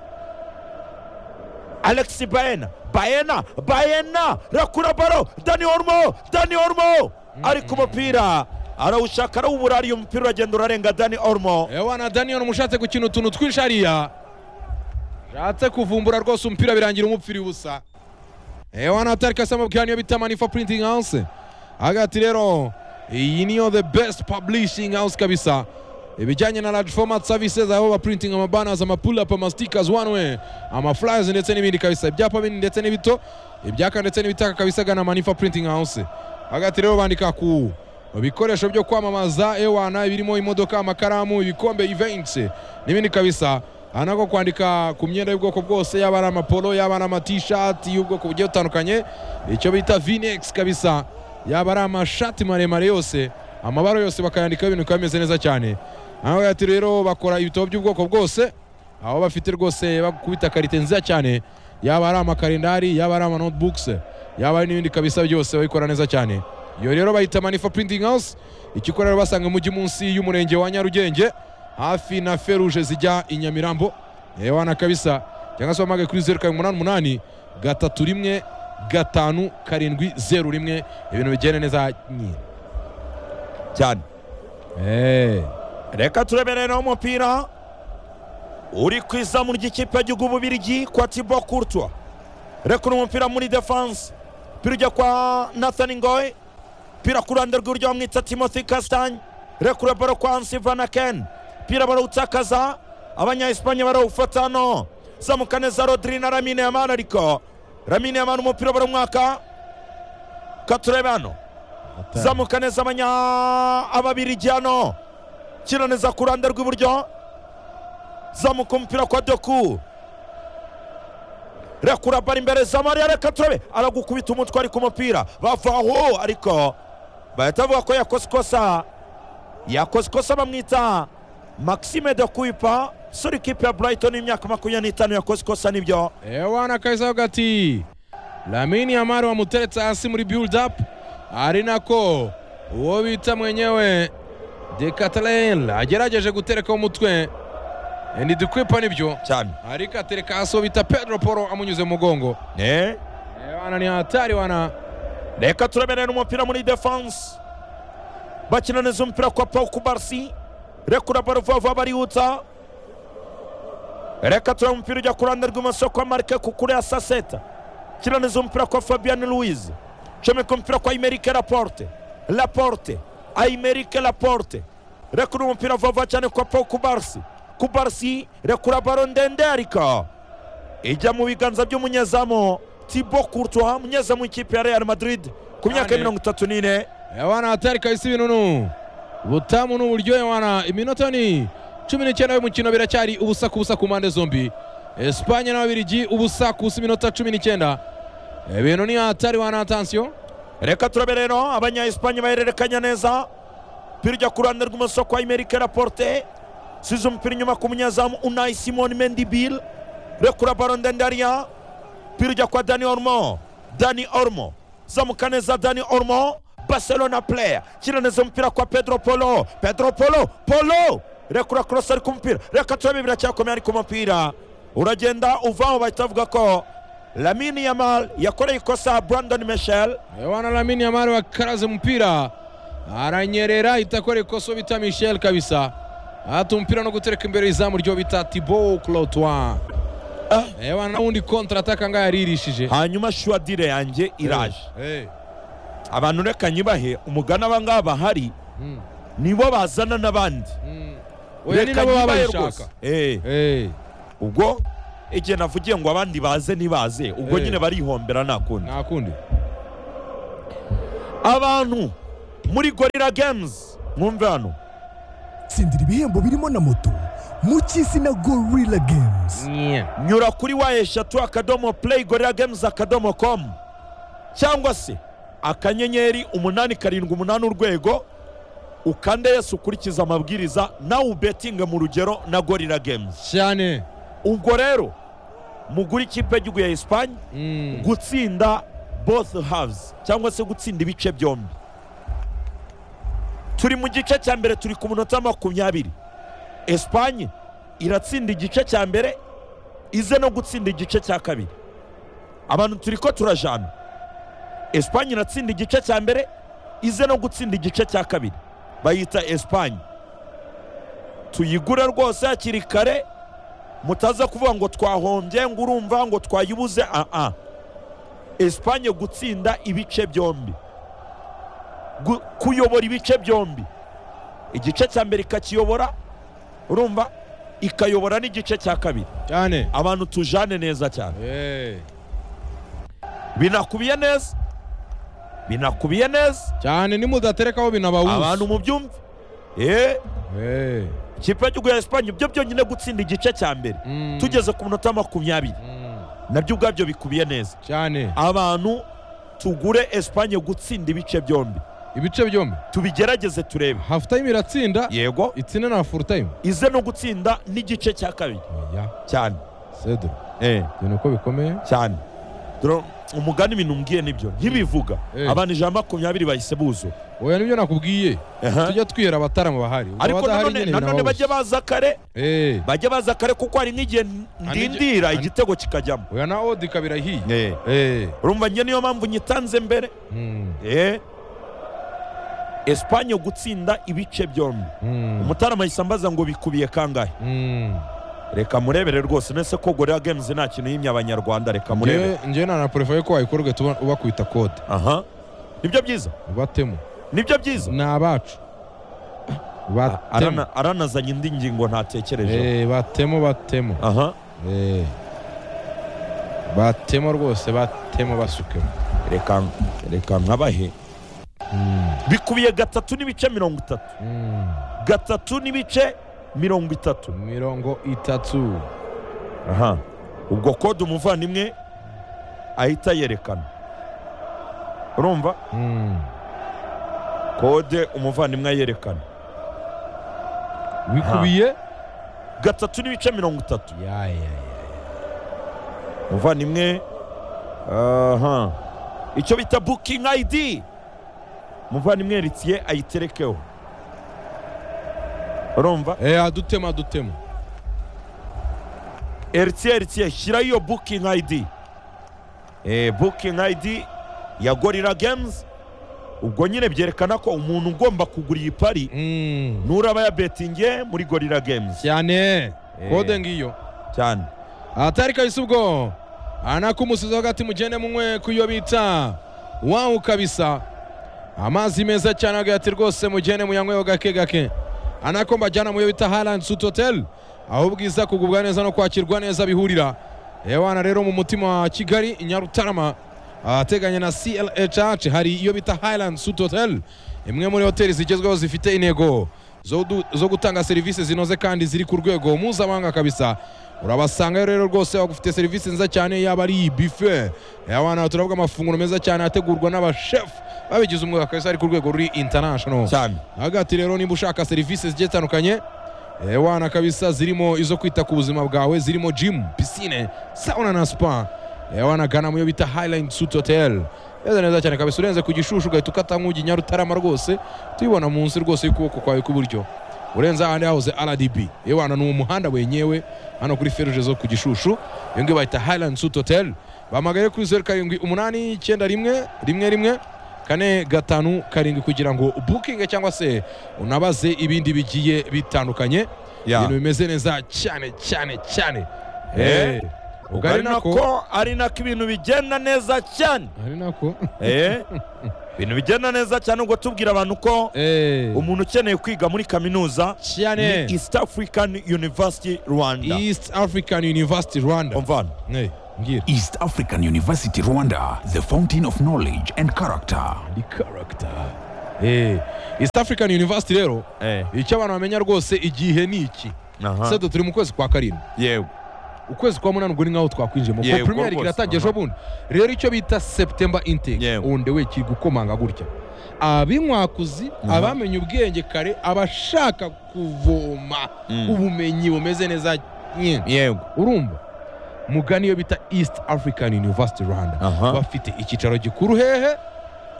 [SPEAKER 2] alexi baena baena baena rakura baro dani ormo dani ormo ari ku mupira arawushaka arawubura ariyo umupira uragenda urarenga dani orumo
[SPEAKER 1] ewana daniyeli umushatse gukina utuntu twinshi hariya ushatse kuvumbura rwose umupira birangira umupfira ubusa ewana tariki asama bwaniyo bita manifa printing house hagati rero iyi niyo the best publishing house kabisa ibijyanye na large format services aho baprinting amabanners amapulapa amastikers one way amaflyers ndetse n'ibindi kabisa ibyapa binini ndetse n'ibito ibyaka ndetse n'ibitaka kabisa gana manifa printing house hagati rero bandika ku ibikoresho byo kwamamaza ewana birimo imodoka amakaramu ibikombe events n'ibindi kabisa aha nako kwandika ku myenda y'ubwoko bwose yaba ari amapolo yaba ari amatishati y'ubwoko bugiye butandukanye icyo bita vinex kabisa yaba ari amashati maremare yose amabara yose bakayandikaho ibintu bikaba bimeze neza cyane aho ati rero bakora ibitabo by'ubwoko bwose aho bafite rwose bakubita karite nziza cyane yaba ari amakarendari yaba ari amanotebooks yaba ari n'ibindi kabisa byose babikora neza cyane iyo rero bayita manifa printing house ikikora rero basanga mujyi munsi y'umurenge wa nyarugenge hafi na feruje zijya i nyamirambo yewana kabisa cyangwa se wamagane kuri zeru karindwi umunani umunani gatatu rimwe gatanu karindwi zeru rimwe ibintu bigenda neza nyine
[SPEAKER 2] cyane
[SPEAKER 1] Eh,
[SPEAKER 2] reka tureberere umupira uri ku izamu ry'ikipe y'igihugu bubirigi kwa tibo kurtwa reka uno umupira muri defanse umupira ujya kwa nathani ngoye umupira ku ruhande rw'iburyo bamwita timothy kastanye reka ure baro kwa hansi vana ken umupira barawutakaza abanya-espanye barawufata hano zamuka neza rodiri na ramine yamani ariko ramine yamani umupira barawumwaka katurebe hano zamuka neza abanya ababirigi hano kino neza ku ruhande rw'iburyo zamuka umupira kwa doku rekura bara imbere za mariya reka turabe aragukubita umutwe ari ku mupira bava aho ariko bahita bavuga ko yakoze ikosa yakoze ikosa bamwita maxime de kuipa sura ikipe ya brighton y'imyaka makumyabiri n'itanu yakoze ikosa nibyo
[SPEAKER 1] ewana kabisa avuga ati lamini amari wamuteretse hasi muri build up ari nako uwo bita mwenyewe dekatarel agerageje guterekaho umutwe endi dukwipa nibyo
[SPEAKER 2] cyane
[SPEAKER 1] ariko atereka hasi uwo bita pedro poro amunyuze mu mugongo
[SPEAKER 2] ne
[SPEAKER 1] ewana ni hatari wana
[SPEAKER 2] reka turaberera umupira muri defanse bakina neza umupira kwa paul kubarsi rekura baro vuba vuba barihuta reka tureba umupira ujya ku ruhande rw'ibumoso kwa marike kukure ya saseta kina neza umupira kwa fabian louise comeka umupira kwa imerike laporte laporte aimerike laporte rekura umupira vuba vuba cyane kwa paul kubarsi kubarsi rekura baro ndende ariko ijya mu biganza by'umunyezamu tibo kurtwa umunyezamu w'ikipe ya real madrid ku myaka
[SPEAKER 1] Cyane.
[SPEAKER 2] ya mirongo itatu n'ine
[SPEAKER 1] ewana hatari kabisa ibinunu butamu ni uburyohe wana iminota ni cumi n'icyenda y'umukino biracyari ubusa ku busa ku mpande zombi esipanye n'ababirigi ubusa ku busa iminota cumi n'icyenda ibintu ni hatari wana atansiyo
[SPEAKER 2] reka turabe rero abanya-espanye bahererekanya neza umupira ujya ku ruhande rw'imoso kwa imerike raporte size umupira inyuma ku munyezamu unayi simoni mendi bill rekura baro ndendariya umupira ujya kwa dani ormo dani ormo zamuka neza dani ormo barcelona player kina neza umupira kwa pedro polo pedro polo polo rekura cross ari ku mupira reka turabe biracyakomeye ari ku mupira uragenda uvaho bahita bavuga ko lamini yamal yakoreye ikosa brandon michel
[SPEAKER 1] ewana lamini amari wakaraze umupira aranyerera itakora ikosa uwo bita michel kabisa ahata umupira no gutereka imbere izamu ryo bita tibo clotwa
[SPEAKER 2] Ah.
[SPEAKER 1] ewana n'ubundi kontra ataka ngaho yaririshije
[SPEAKER 2] hanyuma shuwadire yanjye iraje
[SPEAKER 1] Eh, eh,
[SPEAKER 2] abantu reka nyibahe umugani aba ngaba bahari
[SPEAKER 1] mm,
[SPEAKER 2] nibo bazana n'abandi
[SPEAKER 1] mm. oya ni nabo baba bayishaka
[SPEAKER 2] Eh,
[SPEAKER 1] Eh,
[SPEAKER 2] ubwo igihe navugiye ngo abandi baze ntibaze ubwo
[SPEAKER 1] Eh.
[SPEAKER 2] nyine barihombera nta kundi
[SPEAKER 1] nta kundi
[SPEAKER 2] abantu muri gorira games mwumve hano
[SPEAKER 3] tsindira ibihembo birimo na moto mu cy'izina gorilla games
[SPEAKER 2] nyura kuri wa eshatu akadomo play gorira games akadomo com cyangwa se akanyenyeri umunani karindwi umunani urwego ukande yesu ukurikize amabwiriza nawe ubetinge mu rugero na gorira games
[SPEAKER 1] cyane
[SPEAKER 2] ubwo rero mugura ikipe y'igihugu ya esipanye
[SPEAKER 1] Mm,
[SPEAKER 2] gutsinda both halves cyangwa se gutsinda ibice byombi turi mu gice cya mbere turi ku munota makumyabiri esipanye iratsinda igice cya mbere ize no gutsinda igice cya kabiri abantu turi ko turajana esipanye iratsinda igice cya mbere ize no gutsinda igice cya kabiri bayita esipanye tuyigure rwose hakiri kare mutaza kuvuga ngo twahombye ngo urumva ngo twayibuze aa esipanye gutsinda ibice byombi Gu- kuyobora ibice byombi igice cya mbere ikakiyobora urumva ikayobora n'igice cya kabiri
[SPEAKER 1] cyane
[SPEAKER 2] abantu tujane neza cyane
[SPEAKER 1] Eh,
[SPEAKER 2] binakubiye neza binakubiye neza
[SPEAKER 1] cyane nimudaterekaho
[SPEAKER 2] abantu
[SPEAKER 1] binabawuza
[SPEAKER 2] mubyumve eh
[SPEAKER 1] Eh,
[SPEAKER 2] ikipe y'igihugu ya esipanye byo byonyine gutsinda igice cya mbere
[SPEAKER 1] mm,
[SPEAKER 2] tugeze ku minota makumyabiri
[SPEAKER 1] mm,
[SPEAKER 2] nabyo ubwabyo bikubiye neza
[SPEAKER 1] cyane
[SPEAKER 2] abantu tugure esipanye gutsinda ibice byombi
[SPEAKER 1] ibice byombi
[SPEAKER 2] tubigerageze turebe
[SPEAKER 1] half time iratsinda
[SPEAKER 2] yego
[SPEAKER 1] itsine na full time
[SPEAKER 2] ize no gutsinda n'igice cya kabiri
[SPEAKER 1] oya
[SPEAKER 2] cyane
[SPEAKER 1] cedro
[SPEAKER 2] eh
[SPEAKER 1] ibintu uko bikomeye
[SPEAKER 2] cyane Dore umugani ibintu mbwiye nibyo ntibivuga
[SPEAKER 1] Eh.
[SPEAKER 2] abantu ijana makumyabiri bahise buzura
[SPEAKER 1] oya nibyo nakubwiye
[SPEAKER 2] Aha.
[SPEAKER 1] tujya twihera abataramu bahari Ubwo
[SPEAKER 2] ariko
[SPEAKER 1] abadahari
[SPEAKER 2] nanone
[SPEAKER 1] nyine
[SPEAKER 2] nanone
[SPEAKER 1] binababuza.
[SPEAKER 2] bajya baza kare
[SPEAKER 1] Eh,
[SPEAKER 2] bajya baza kare kuko hari n'igihe
[SPEAKER 1] Andi-
[SPEAKER 2] ndindira
[SPEAKER 1] andi-
[SPEAKER 2] igitego kikajyamo
[SPEAKER 1] oya na odi kabira hiye
[SPEAKER 2] Eh.
[SPEAKER 1] Eh,
[SPEAKER 2] urumva njye niyo mpamvu nyitanze mbere
[SPEAKER 1] mm,
[SPEAKER 2] Eh. esipanye gutsinda ibice byombi
[SPEAKER 1] mm,
[SPEAKER 2] umutarama ahise ambaza ngo bikubiye kangahe
[SPEAKER 1] mm.
[SPEAKER 2] reka murebere rwose nese ko gorira gemuzi nta kintu yimye abanyarwanda reka murebere
[SPEAKER 1] Ngewe- ngewe nanapurefaye ko wayikorwe tuba- ubakubita kode
[SPEAKER 2] aha nibyo byiza
[SPEAKER 1] batemo
[SPEAKER 2] nibyo byiza
[SPEAKER 1] ni abacu batemo
[SPEAKER 2] Arana- aranazanye indi ngingo ntatekereje
[SPEAKER 1] Eh, batemo batemo
[SPEAKER 2] aha
[SPEAKER 1] Eh. batemo rwose batemo basukemo
[SPEAKER 2] reka reka nkabahe
[SPEAKER 1] Mm,
[SPEAKER 2] bikubiye gatatu n'ibice mirongo itatu
[SPEAKER 1] mm.
[SPEAKER 2] gatatu n'ibice mirongo itatu
[SPEAKER 1] mirongo itatu
[SPEAKER 2] aha ubwo kode umuvandimwe ahita yerekana urumva
[SPEAKER 1] Mm.
[SPEAKER 2] kode umuvandimwe ayerekana
[SPEAKER 1] bikubiye
[SPEAKER 2] gatatu n'ibice mirongo itatu
[SPEAKER 1] Ya, ya, ya.
[SPEAKER 2] umuvandimwe aha icyo bita bukingi ayidi umuvandimwe ritiye ayiterekeho urumva
[SPEAKER 1] Eh, adutema adutema
[SPEAKER 2] eritiye eritiye shyiraho iyo bukingi ayidi bukingi ayidi ya gorira gemuzi ubwo nyine byerekana ko umuntu ugomba kugura iyi pari
[SPEAKER 1] Mm.
[SPEAKER 2] nuraba yabetingiye muri gorira gemuzi
[SPEAKER 1] cyane
[SPEAKER 2] Eh.
[SPEAKER 1] kode ngiyo
[SPEAKER 2] cyane
[SPEAKER 1] atari kabisa ubwo anakumusiza hagati mugende munywe kuyo bita wawu kabisa amazi meza cyane agahati rwose mugende muyanyweho gake gake anako mbajyana muyo bita harandi suti hoteli aho ubwiza kugubwa neza no kwakirwa neza bihurira ewana rero mu mutima wa kigali i nyarutarama ahateganye na clhh hari iyo bita highland suit hotel imwe muri hoteli zigezweho zifite intego zo, du- zo gutanga serivisi zinoze kandi ziri ku rwego mpuzamahanga kabisa urabasangayo rero rwose bagufite serivisi nziza cyane yaba ari bife abana turavuga amafunguro meza cyane ategurwa n'abashefu babigize umwuga kabisa ari ku rwego ruri international
[SPEAKER 2] cyane
[SPEAKER 1] hagati rero niba ushaka serivisi zigiye zitandukanye eh, wana kabisa zirimo izo kwita ku buzima bwawe zirimo gym pisine sauna na spa Eh, wana gana muyo bita highline suit hotel meze neza cyane kabisa urenze ku gishushu ugahita ukata nk'ugi nyarutarama rwose tuyibona munsi rwose y'ukuboko kwawe kw'iburyo urenze ahandi hahoze rdb yewana ni umuhanda wenyewe hano kuri feruje zo ku gishushu iyo ngiyo bayita highland suit hotel bamagare kuri zeru karindwi umunani icyenda rimwe rimwe rimwe kane gatanu karindwi kugira ngo bukinge cyangwa se unabaze ibindi bigiye bitandukanye
[SPEAKER 2] Ya.
[SPEAKER 1] ibintu bimeze neza cyane cyane cyane
[SPEAKER 2] Eh,
[SPEAKER 1] Eh, ubwo
[SPEAKER 2] ubwo
[SPEAKER 1] ari
[SPEAKER 2] ari
[SPEAKER 1] nako
[SPEAKER 2] nako ari nako ibintu bigenda neza cyane
[SPEAKER 1] ari nako
[SPEAKER 2] Eh, ibintu bigenda neza cyane ubwo tubwira abantu ko
[SPEAKER 1] Eh,
[SPEAKER 2] umuntu ukeneye kwiga muri kaminuza
[SPEAKER 1] cyane
[SPEAKER 2] ni east african university rwanda
[SPEAKER 1] east african university rwanda
[SPEAKER 2] umvana
[SPEAKER 1] Eh, mbwira
[SPEAKER 3] East African University Rwanda, the fountain of knowledge and character.
[SPEAKER 1] ni character Eh, east african university rero
[SPEAKER 2] Eh,
[SPEAKER 1] icyo abantu bamenya rwose igihe ni iki
[SPEAKER 2] aha.
[SPEAKER 1] sedo turi mu kwezi kwa karindwi
[SPEAKER 2] yewe
[SPEAKER 1] ukwezi kwa munani ubwo ni nk'aho twakwinjiyemo kuko
[SPEAKER 2] Yego
[SPEAKER 1] premier league
[SPEAKER 2] rwose,
[SPEAKER 1] iratangiye ejo
[SPEAKER 2] aha.
[SPEAKER 1] bundi rero icyo bita september intake
[SPEAKER 2] Yego.
[SPEAKER 1] undi we kiri gukomanga gutya abinkwakuzi
[SPEAKER 2] Aha.
[SPEAKER 1] abamenye ubwenge kare abashaka kuvoma
[SPEAKER 2] Mm.
[SPEAKER 1] ubumenyi bumeze neza nyine
[SPEAKER 2] yego
[SPEAKER 1] urumva mugani iyo bita east african university rwanda
[SPEAKER 2] Aha.
[SPEAKER 1] bafite icyicaro gikuru hehe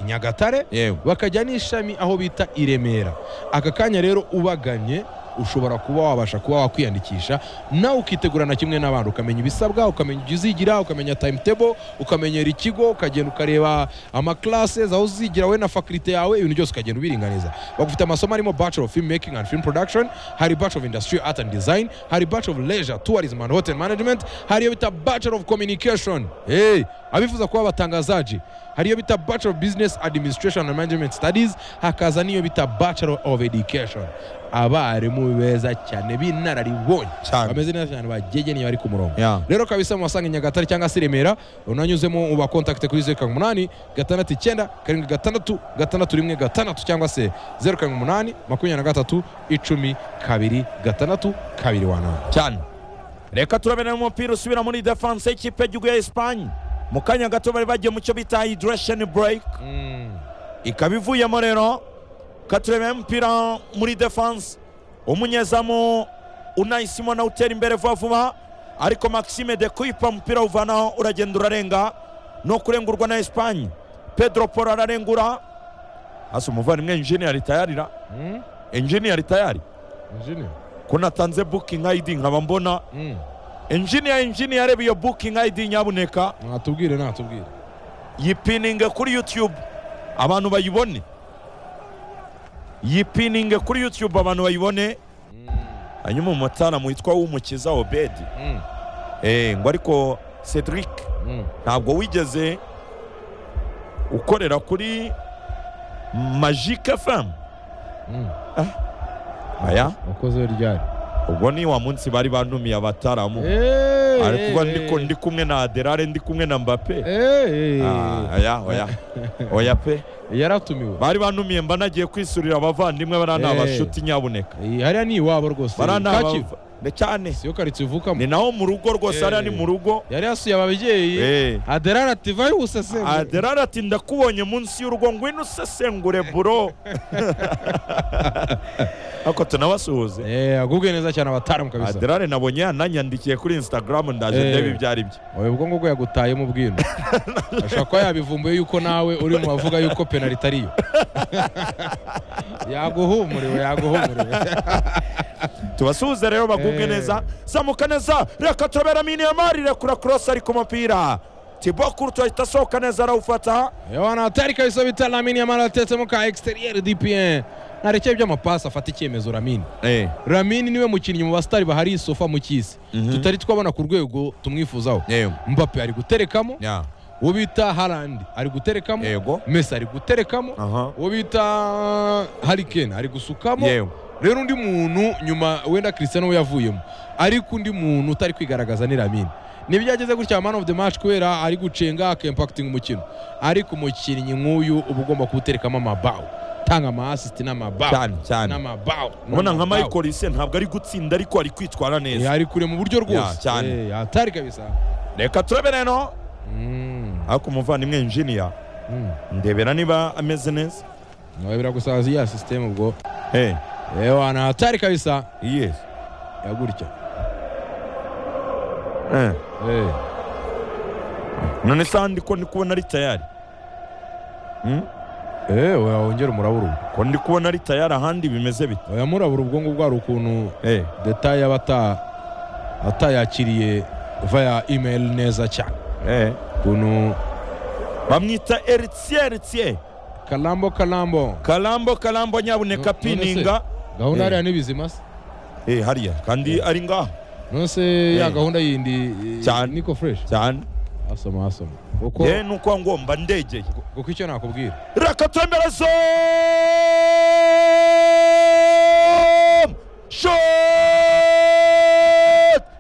[SPEAKER 1] i nyagatare
[SPEAKER 2] yego
[SPEAKER 1] bakajya n'ishami aho bita i remera aka kanya rero ubaganye ushobora kuba wabasha kuba wakwiyandikisha nawe ukitegurana kimwe n'abandi ukamenya ibisabwa ukamenya ibyo uzigira ukamenya timetable ukamenyera ikigo ukagenda ukareba amaklases aho uzigira wowe na fakulite yawe ibintu byose ukagenda ubiringaniza bagufite amasomo arimo bachelor of film making and film production hari bachelor of industry art and design hari bachelor of leisure tourism and hotel management hari iyo bita bachelor of communication hey, abifuza kuba abatangazaji hari iyo bita bachelor of business administration and management studies hakaza n'iyo bita bachelor of education abarimu beza cyane b'inararibonye
[SPEAKER 2] Cyane.
[SPEAKER 1] bameze neza cyane bagegeneye bari ku murongo
[SPEAKER 2] Yeah.
[SPEAKER 1] rero kabisa muwasanga i nyagatare cyangwa se i remera unanyuzemo ubakontakite kuri zeru karindwi umunani gatandatu icyenda karindwi gatandatu gatandatu rimwe gatandatu cyangwa se zeru karindwi umunani makumyabiri na gatatu icumi kabiri gatandatu kabiri wanani
[SPEAKER 2] cyane reka turabena umupira usubira muri defense y'ikipe y'igihugu ya esipanye mu kanya gato bari bagiye mu cyo bita hydration break ikaba ivuyemo rero katurebera umupira muri defense umunyezamu unayi simona utera imbere vuba vuba ariko maxime de kuipa umupira uvanaho uragenda urarenga no kurengurwa na esipanye pedro polo ararengura hasi umuvandimwe injeniyeri tayarira
[SPEAKER 1] Mm,
[SPEAKER 2] injeniyeri tayari
[SPEAKER 1] engineer.
[SPEAKER 2] ko natanze booking id nkaba mbona
[SPEAKER 1] Mm,
[SPEAKER 2] engineer engineer areba iyo booking id nyabuneka
[SPEAKER 1] natubwire natubwire
[SPEAKER 2] yipininge kuri youtube abantu bayibone yipininge kuri youtube abantu bayibone hanyuma umutaramu witwa w'umukiza obedi
[SPEAKER 1] Mm,
[SPEAKER 2] eh, ngo ariko cedric
[SPEAKER 1] mm.
[SPEAKER 2] ntabwo wigeze ukorera kuri magic fm
[SPEAKER 1] Mm.
[SPEAKER 2] aya
[SPEAKER 1] wakoze we ryari
[SPEAKER 2] ubwo ni wa munsi bari bantumiye abataramu
[SPEAKER 1] Eh,
[SPEAKER 2] ari kuba
[SPEAKER 1] eh,
[SPEAKER 2] ndiko ndi kumwe na aderare ndi kumwe na mbape
[SPEAKER 1] eh, eh,
[SPEAKER 2] Ah, oya oya oya pe
[SPEAKER 1] yaratumiwe
[SPEAKER 2] bari bantumiye mba nagiye kwisurira abavandimwe bari
[SPEAKER 1] Eh.
[SPEAKER 2] abashuti nyabuneka
[SPEAKER 1] Eh, hariya ni iwabo rwose
[SPEAKER 2] bari
[SPEAKER 1] Kacyiru.
[SPEAKER 2] cyane
[SPEAKER 1] siyo karitsiye uvukamo
[SPEAKER 2] ni naho mu rugo rwose
[SPEAKER 1] Eh.
[SPEAKER 2] hariya ni mu rugo
[SPEAKER 1] yari yasuye ababyeyi
[SPEAKER 2] Eh.
[SPEAKER 1] aderara ati vayo useseme
[SPEAKER 2] aderara ati ndakubonye munsi y'urugo ngwino usesengure buro ariko tunabasuhuze
[SPEAKER 1] Eh, agubwe neza cyane abataram kabisa
[SPEAKER 2] aderare nabonye yananyandikiye kuri instagram ndaje
[SPEAKER 1] Eh.
[SPEAKER 2] ndebe ibyo ari byo
[SPEAKER 1] oya ubwo ngubwo yagutayemo ubwino ashobora kuba yabivumbuye yuko nawe uri mu bavuga yuko penaliti ariyo yaguhumuriwe yaguhumuriwe
[SPEAKER 2] tubasuhuze rero bagubwe
[SPEAKER 1] Eh.
[SPEAKER 2] neza zamuka neza reka turabera miniyamari rekura korosi ari ku mupira tibo kurutu ahita asohoka neza arawufata
[SPEAKER 1] yohana hatari kabisa bita lamini yamara atetsemo ka exterieur dpn ntarekeye by'amapasi afata icyemezo ramini ramini niwe mukinnyi mu basitari bahari isofa mu cy'isi
[SPEAKER 2] Mhm.
[SPEAKER 1] tutari twabona ku rwego tumwifuzaho
[SPEAKER 2] Yego.
[SPEAKER 1] mbape ari guterekamo
[SPEAKER 2] Ya.
[SPEAKER 1] uwo bita harandi ari guterekamo
[SPEAKER 2] Yego.
[SPEAKER 1] mesi ari guterekamo
[SPEAKER 2] Aha.
[SPEAKER 1] uwo bita harikeni ari gusukamo
[SPEAKER 2] Yego.
[SPEAKER 1] rero undi muntu nyuma wenda christian we yavuyemo ariko undi muntu utari kwigaragaza ni ramini nibyo yageze gutya man of the match kubera ari gucenga akimpakitinga umukino ariko umukinnyi nk'uyu uba ugomba kuwuterekamo amabawo tanga amaasisiti n'amabawo
[SPEAKER 2] cyane cyane
[SPEAKER 1] n'amabawo
[SPEAKER 2] ubona nka
[SPEAKER 1] n'amabawo.
[SPEAKER 2] michael ise ntabwo ari gutsinda ariko ari kwitwara
[SPEAKER 1] Eh,
[SPEAKER 2] neza
[SPEAKER 1] ari kure mu buryo rwose
[SPEAKER 2] Ya, cyane.
[SPEAKER 1] Eh, hatari kabisa
[SPEAKER 2] reka turabe rero
[SPEAKER 1] Mm,
[SPEAKER 2] ariko umuvandimwe injiniya
[SPEAKER 1] mm.
[SPEAKER 2] ndebera niba ameze neza
[SPEAKER 1] nawe biragusaza iya sisiteme ubwo
[SPEAKER 2] Eh,
[SPEAKER 1] ewana hatari kabisa
[SPEAKER 2] yes
[SPEAKER 1] yagurya
[SPEAKER 2] Eh,
[SPEAKER 1] Eh,
[SPEAKER 2] none se handi ko ndi kubona ari tayari Hmm?
[SPEAKER 1] eh oya wongera umurabura ubwo
[SPEAKER 2] ko ndi kubona ari tayari ahandi bimeze bite
[SPEAKER 1] oya murabura ubwo ngubwo hari ukuntu
[SPEAKER 2] Eh,
[SPEAKER 1] detaye aba ata- atayakiriye via email neza cyane
[SPEAKER 2] eh.
[SPEAKER 1] ukuntu
[SPEAKER 2] bamwita eritsiye eritsiye
[SPEAKER 1] kalambo kalambo
[SPEAKER 2] karambo karambo
[SPEAKER 1] No-
[SPEAKER 2] nyabuneka
[SPEAKER 1] none se-
[SPEAKER 2] pininga
[SPEAKER 1] gahunda
[SPEAKER 2] Eh.
[SPEAKER 1] hariya ni bizima se
[SPEAKER 2] Eh, hariya kandi ari ngaho
[SPEAKER 1] none se ya gahunda yindi eh,
[SPEAKER 2] Cyane.
[SPEAKER 1] niko fresh
[SPEAKER 2] cyane
[SPEAKER 1] asoma asoma kuko
[SPEAKER 2] yewe ni uko ngomba ndegeye
[SPEAKER 1] kuko icyo nakubwira
[SPEAKER 2] Rakatemberezo! Shot!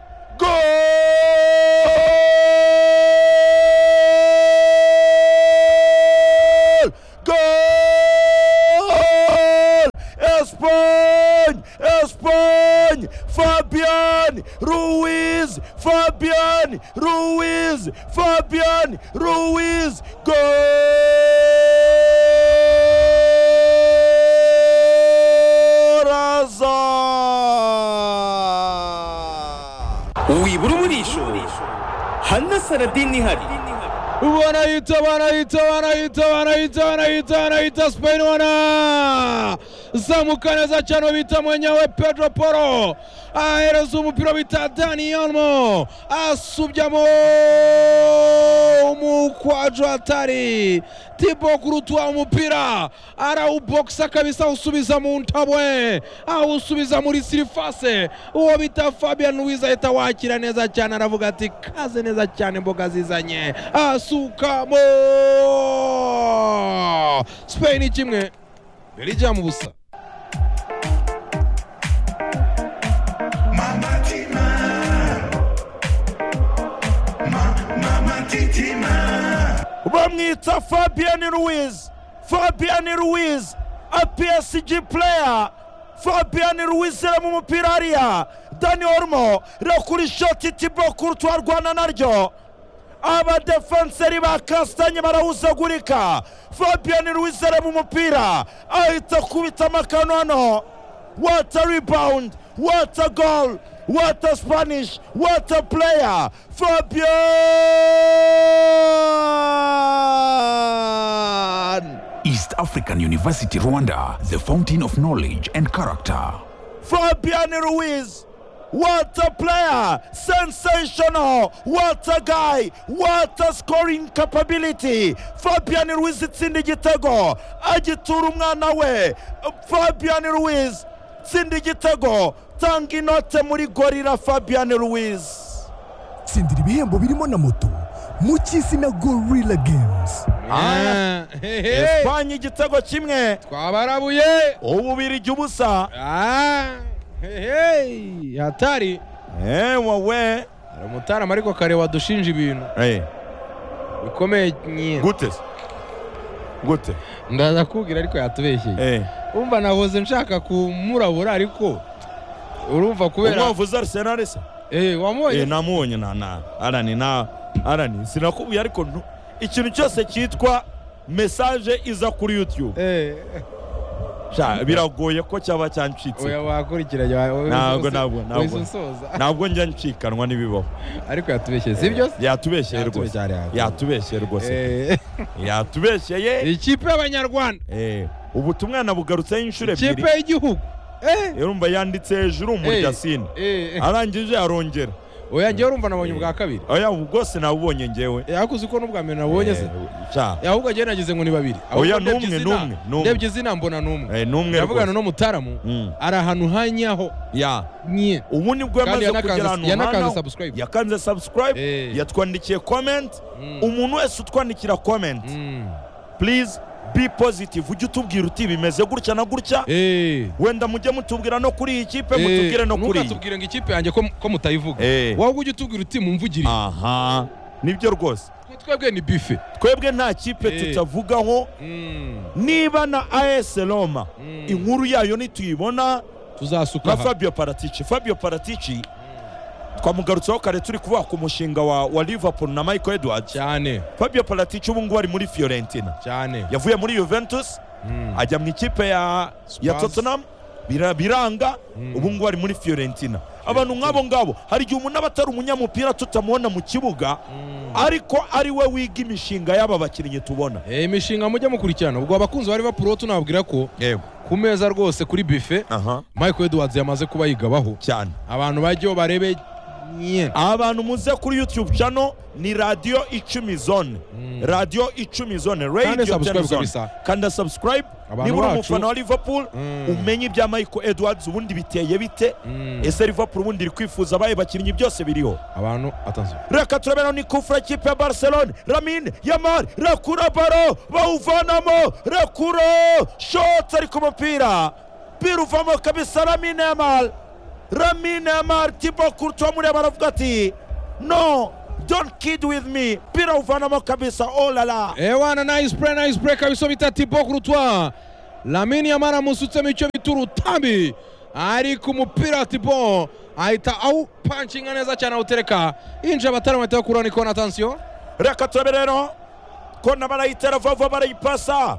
[SPEAKER 2] Goal! Goal! Espanha! Espanha! Fabian Ruiz! Fabian Ruiz! Fabian Ruiz! Gol! Azar!
[SPEAKER 4] wibura umurisho hanasaradini ihari
[SPEAKER 1] banahita banahita banahita banahita banahita banahita sipeni wana zamuka neza cyane bita mwenyewe pedro poro ahereza umupira bita dani almo asubyamo umukwajo hatari tibo kurutwa umupira arawubokisa kabisa awusubiza mu ntabwe awusubiza muri sirifase uwo bita fabian luwiza ahita wakira neza cyane aravuga ati kaze neza cyane mboga zizanye asukamo spain kimwe belgium ubusa
[SPEAKER 2] bamwita fabian ruiz fabian ruiz apsg player fabian ruiz irema umupira hariya dani ormo rakura ishoti tibo kurutwa arwana naryo abadefenseri ba kasitanye barawuzagurika fabian ruiz arema umupira ahita akubita amakano hano wata rebound wata goal wata spanish wata player fabian
[SPEAKER 5] East African University Rwanda, the fountain of knowledge and character.
[SPEAKER 2] Fabian Ruiz. What a player! Sensational! What a guy! What a scoring capability! Fabian Ruiz itsinda igitego agitura umwana we. Fabian Ruiz tsinda igitego tanga inote muri gorira Fabian Ruiz.
[SPEAKER 3] tsindira ibihembo birimo na moto mu cy'isi na gorilla games
[SPEAKER 2] Ah,
[SPEAKER 1] Eh, eh, eh.
[SPEAKER 2] Espanye igitego kimwe
[SPEAKER 1] twabarabuye
[SPEAKER 2] ububirigi ubusa.
[SPEAKER 1] Ah, hey, hey, hatari
[SPEAKER 2] Eh wowe.
[SPEAKER 1] hari umutarama ariko kare wadushinja ibintu
[SPEAKER 2] Eh
[SPEAKER 1] bikomeye nyine
[SPEAKER 2] gute? Gute?
[SPEAKER 1] ndaza kubwira ariko yatubeshyeye
[SPEAKER 2] Eh.
[SPEAKER 1] umva nahoze nshaka kumurabura ariko urumva kubera
[SPEAKER 2] Umwavuze Arsenal se?
[SPEAKER 1] Eh,
[SPEAKER 2] Eh,
[SPEAKER 1] wamubonye
[SPEAKER 2] namubonye na na arani na arani sinakubwiye ariko ntu- ikintu cyose cyitwa mesaje iza kuri youtube
[SPEAKER 1] Eh,
[SPEAKER 2] Sha, biragoye ko cyaba cyancitse
[SPEAKER 1] oya wakurikiranye wa- wahise
[SPEAKER 2] Ntabwo,
[SPEAKER 1] usoza-
[SPEAKER 2] ntabwo, ntabwo.
[SPEAKER 1] wahise usoza
[SPEAKER 2] ntabwo njya ncikanwa n'ibibaho
[SPEAKER 1] ariko yatubeshyeye sibyo se
[SPEAKER 2] yatubeshyeye rwose
[SPEAKER 1] Yatubeshyeye, yatubeshyeye.
[SPEAKER 2] yatubeshyeye rwose
[SPEAKER 1] Eh,
[SPEAKER 2] yatubeshyeye
[SPEAKER 1] ikipe y'abanyarwanda
[SPEAKER 2] Eh, ubu tumwana bugarutseho inshuro
[SPEAKER 1] ikipe
[SPEAKER 2] ebyiri
[SPEAKER 1] y'igihugu Eh,
[SPEAKER 2] urumva yanditse hejuru umuryasine
[SPEAKER 1] eh, eh.
[SPEAKER 2] arangije arongera
[SPEAKER 1] oya njyewe urumva nabonye
[SPEAKER 2] Eh.
[SPEAKER 1] ubwa kabiri
[SPEAKER 2] oya ubu bwose nabubonye njyewe
[SPEAKER 1] Eh, ariko uzi ko n'ubwa mbere nabonye se
[SPEAKER 2] Eh, sha,
[SPEAKER 1] Eh, ahubwo njyewe nagize ngo ni babiri
[SPEAKER 2] Oya,
[SPEAKER 1] Ahubwo ndebye
[SPEAKER 2] n'umwe,
[SPEAKER 1] izina-
[SPEAKER 2] n'umwe, n'umwe.
[SPEAKER 1] ndebye izina mbona n'umwe
[SPEAKER 2] eh, ni umwe
[SPEAKER 1] ndavugana
[SPEAKER 2] rwose
[SPEAKER 1] n'umutaramu
[SPEAKER 2] Mm.
[SPEAKER 1] ari ahantu hanyaho
[SPEAKER 2] ya
[SPEAKER 1] nye
[SPEAKER 2] ubu nibwo yamaze
[SPEAKER 1] yanakanze-
[SPEAKER 2] kugera ahantu
[SPEAKER 1] yanakanze
[SPEAKER 2] nk'aho.
[SPEAKER 1] subscribe.
[SPEAKER 2] yakanze subscribe
[SPEAKER 1] Eh.
[SPEAKER 2] yatwandikiye comment
[SPEAKER 1] Mm.
[SPEAKER 2] umuntu wese utwandikira comment
[SPEAKER 1] Mm.
[SPEAKER 2] please be positive ujye utubwira uti bimeze gutya na gutya
[SPEAKER 1] Eh.
[SPEAKER 2] wenda mujye mutubwira no kuri iyi kipe
[SPEAKER 1] Eh,
[SPEAKER 2] mutubwire no kuri iyi
[SPEAKER 1] ntukatubwire ngo ikipe yanjye ko ko mutayivuga
[SPEAKER 2] Eh.
[SPEAKER 1] wowe ujye utubwira uti mumvugire
[SPEAKER 2] aha nibyo rwose
[SPEAKER 1] twebwe ni bife
[SPEAKER 2] twebwe nta kipe
[SPEAKER 1] Eh.
[SPEAKER 2] tutavugaho
[SPEAKER 1] Mm.
[SPEAKER 2] niba na AS Roma
[SPEAKER 1] Mm.
[SPEAKER 2] inkuru yayo nituyibona
[SPEAKER 1] tuzasuka
[SPEAKER 2] nka
[SPEAKER 1] aha.
[SPEAKER 2] Fabio Paratici Fabio Paratici twamugarutseho kare turi kuvuga ku mushinga wa, wa Liverpool na Michael Edwards
[SPEAKER 1] cyane
[SPEAKER 2] Fabio Paratici ubu ngubu ari muri Fiorentina
[SPEAKER 1] cyane
[SPEAKER 2] yavuye muri Juventus
[SPEAKER 1] Mm.
[SPEAKER 2] ajya mu ikipe ya, ya
[SPEAKER 1] Spurs.
[SPEAKER 2] Tottenham bira- biranga
[SPEAKER 1] Mm.
[SPEAKER 2] ubu ngubu ari muri Fiorentina abantu nk'abo ngabo hari igihe umuntu aba atari umunyamupira tutamubona mu kibuga
[SPEAKER 1] Mm.
[SPEAKER 2] ariko ari we wiga imishinga y'aba bakinnyi tubona
[SPEAKER 1] Eh, imishinga mujye mukurikirana ubwo abakunzi ba Liverpool bo tunababwira ko
[SPEAKER 2] yego
[SPEAKER 1] ku meza rwose kuri bife
[SPEAKER 2] aha
[SPEAKER 1] Michael Edwards yamaze kuba yigabaho
[SPEAKER 2] cyane
[SPEAKER 1] abantu bajyeho barebe nye
[SPEAKER 2] abantu muze kuri youtube channel ni radiyo icumi zone radiyo icumi zone
[SPEAKER 1] Kandi
[SPEAKER 2] radio
[SPEAKER 1] subscribe
[SPEAKER 2] ten zone
[SPEAKER 1] kabisa.
[SPEAKER 2] kanda subscribe
[SPEAKER 1] Abantu
[SPEAKER 2] niba uri
[SPEAKER 1] bacu-
[SPEAKER 2] umufana wa liverpool
[SPEAKER 1] Mm.
[SPEAKER 2] umenye ibya michael edwards ubundi biteye bite
[SPEAKER 1] Mm.
[SPEAKER 2] ese liverpool ubundi iri kwifuza abaye bakinnyi byose biriho
[SPEAKER 1] abantu atanzu
[SPEAKER 2] reka turabera ni kufura kipe ya barcelone ramin yamari rakura baro bawuvanamo rakura shotsi ari ku mupira biro uvamo kabisa ramin yamari ramin yamari tibo kurtu wamureba aravuga ati no don't kid with me biro awuvanamo kabisa olala
[SPEAKER 1] ewana nice play nice play kabisa bita tibo kurutwa lamini yamara amusutsemo icyo bita urutambi ariko umupira tibo ahita awupanshinga neza cyane awutereka yinjira abatari bahita bakuraho ni kona atansiyo
[SPEAKER 2] reka turabera rero kona barayitera vava barayipasa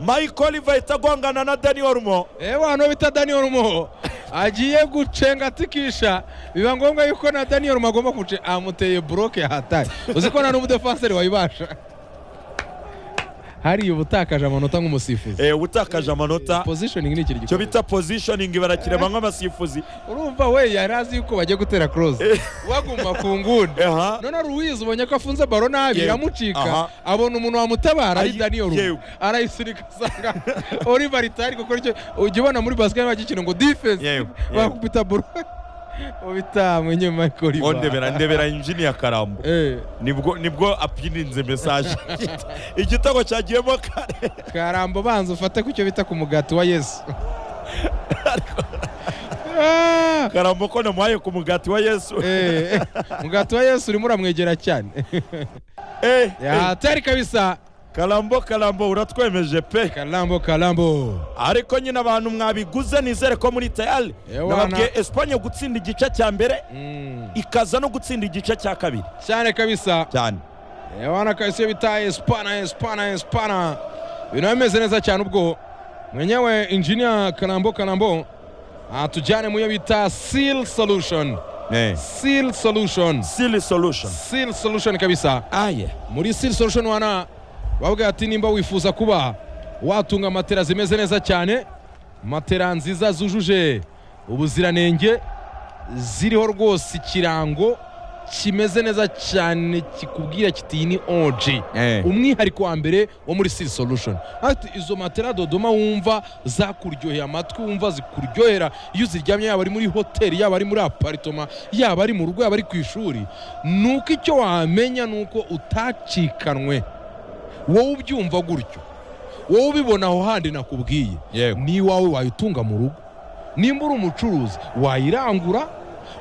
[SPEAKER 2] michael oliva ahita agongana na dani ormo
[SPEAKER 1] ewana bita dani orumo agiye gucenga atikisha biba ngombwa yuko na daniel magomba guce amuteye buroke hatari uzi ko nta n'umudefanseri wayibasha hariya uba utakaje amanota nk'umusifuzi
[SPEAKER 2] Eh, utakaje amanota
[SPEAKER 1] positioning ni ikintu
[SPEAKER 2] cyo
[SPEAKER 1] gikomeye
[SPEAKER 2] bita positioning barakireba nk'abasifuzi
[SPEAKER 1] urumva we yari azi yuko bagiye gutera close waguma ku nguni
[SPEAKER 2] Aha.
[SPEAKER 1] none ari uwizi ubonye ko afunze baro nabi
[SPEAKER 2] Yewe.
[SPEAKER 1] iramucika
[SPEAKER 2] Aha.
[SPEAKER 1] abona umuntu wamutabara ari
[SPEAKER 2] Ayi-
[SPEAKER 1] daniel
[SPEAKER 2] yewe.
[SPEAKER 1] arayisunika asanga oliver itari gukora icyo ujya ubona muri basiketi bagikina ngo defense
[SPEAKER 2] Yewe, yewe.
[SPEAKER 1] bakubita baro ubita mwenye michael oliver
[SPEAKER 2] ondebera ndebera injiniya karambo
[SPEAKER 1] Eh,
[SPEAKER 2] nibwo nibwo apininze mesaje igitego cyagiyemo kare
[SPEAKER 1] karambo banza ufate ku cyo bita ku mugati wa yesu Ah,
[SPEAKER 2] karambo ko namuhaye ku mugati wa yesu
[SPEAKER 1] eh, eh, mugati wa yesu urimo uramwegera cyane
[SPEAKER 2] Eh, eh,
[SPEAKER 1] hatari kabisa
[SPEAKER 2] karambo karambo uratwemeje pe
[SPEAKER 1] karambo karambo
[SPEAKER 2] ariko nyine abantu mwabiguze nizere ko muri tayari
[SPEAKER 1] Ewana.
[SPEAKER 2] nababwiye esipanye gutsinda igice cya mbere
[SPEAKER 1] Mm,
[SPEAKER 2] ikaza no gutsinda igice cya kabiri
[SPEAKER 1] cyane kabisa
[SPEAKER 2] cyane
[SPEAKER 1] Eh, wana kabisa iyo bita espana espana espana ibintu biba bimeze neza cyane ubwo mwenyewe injinia karambo karambo atujyane mu yo bita seal solution seal solution
[SPEAKER 2] sili solution
[SPEAKER 1] seal solution kabisa
[SPEAKER 2] aye
[SPEAKER 1] muri seal solution wana bavuga ati nimba wifuza kuba watunga matera zimeze neza cyane matera nziza zujuje ubuziranenge ziriho rwose ikirango kimeze neza cyane kikubwira kiti iyi ni oji
[SPEAKER 2] Eh.
[SPEAKER 1] umwihariko wa mbere wo muri seal solution ati izo matera dodoma wumva zakuryohera amatwi wumva zikuryohera iyo uziryamye yaba ari muri hoteli yaba ari muri aparitoma yaba ari mu rugo yaba ari ku ishuri ni uko icyo wamenya ni uko utacikanwe wowe ubyumva gutyo wowe ubibona aho handi nakubwiye
[SPEAKER 2] Yego.
[SPEAKER 1] n'iwawe wayitunga mu rugo nimba uri umucuruzi wayirangura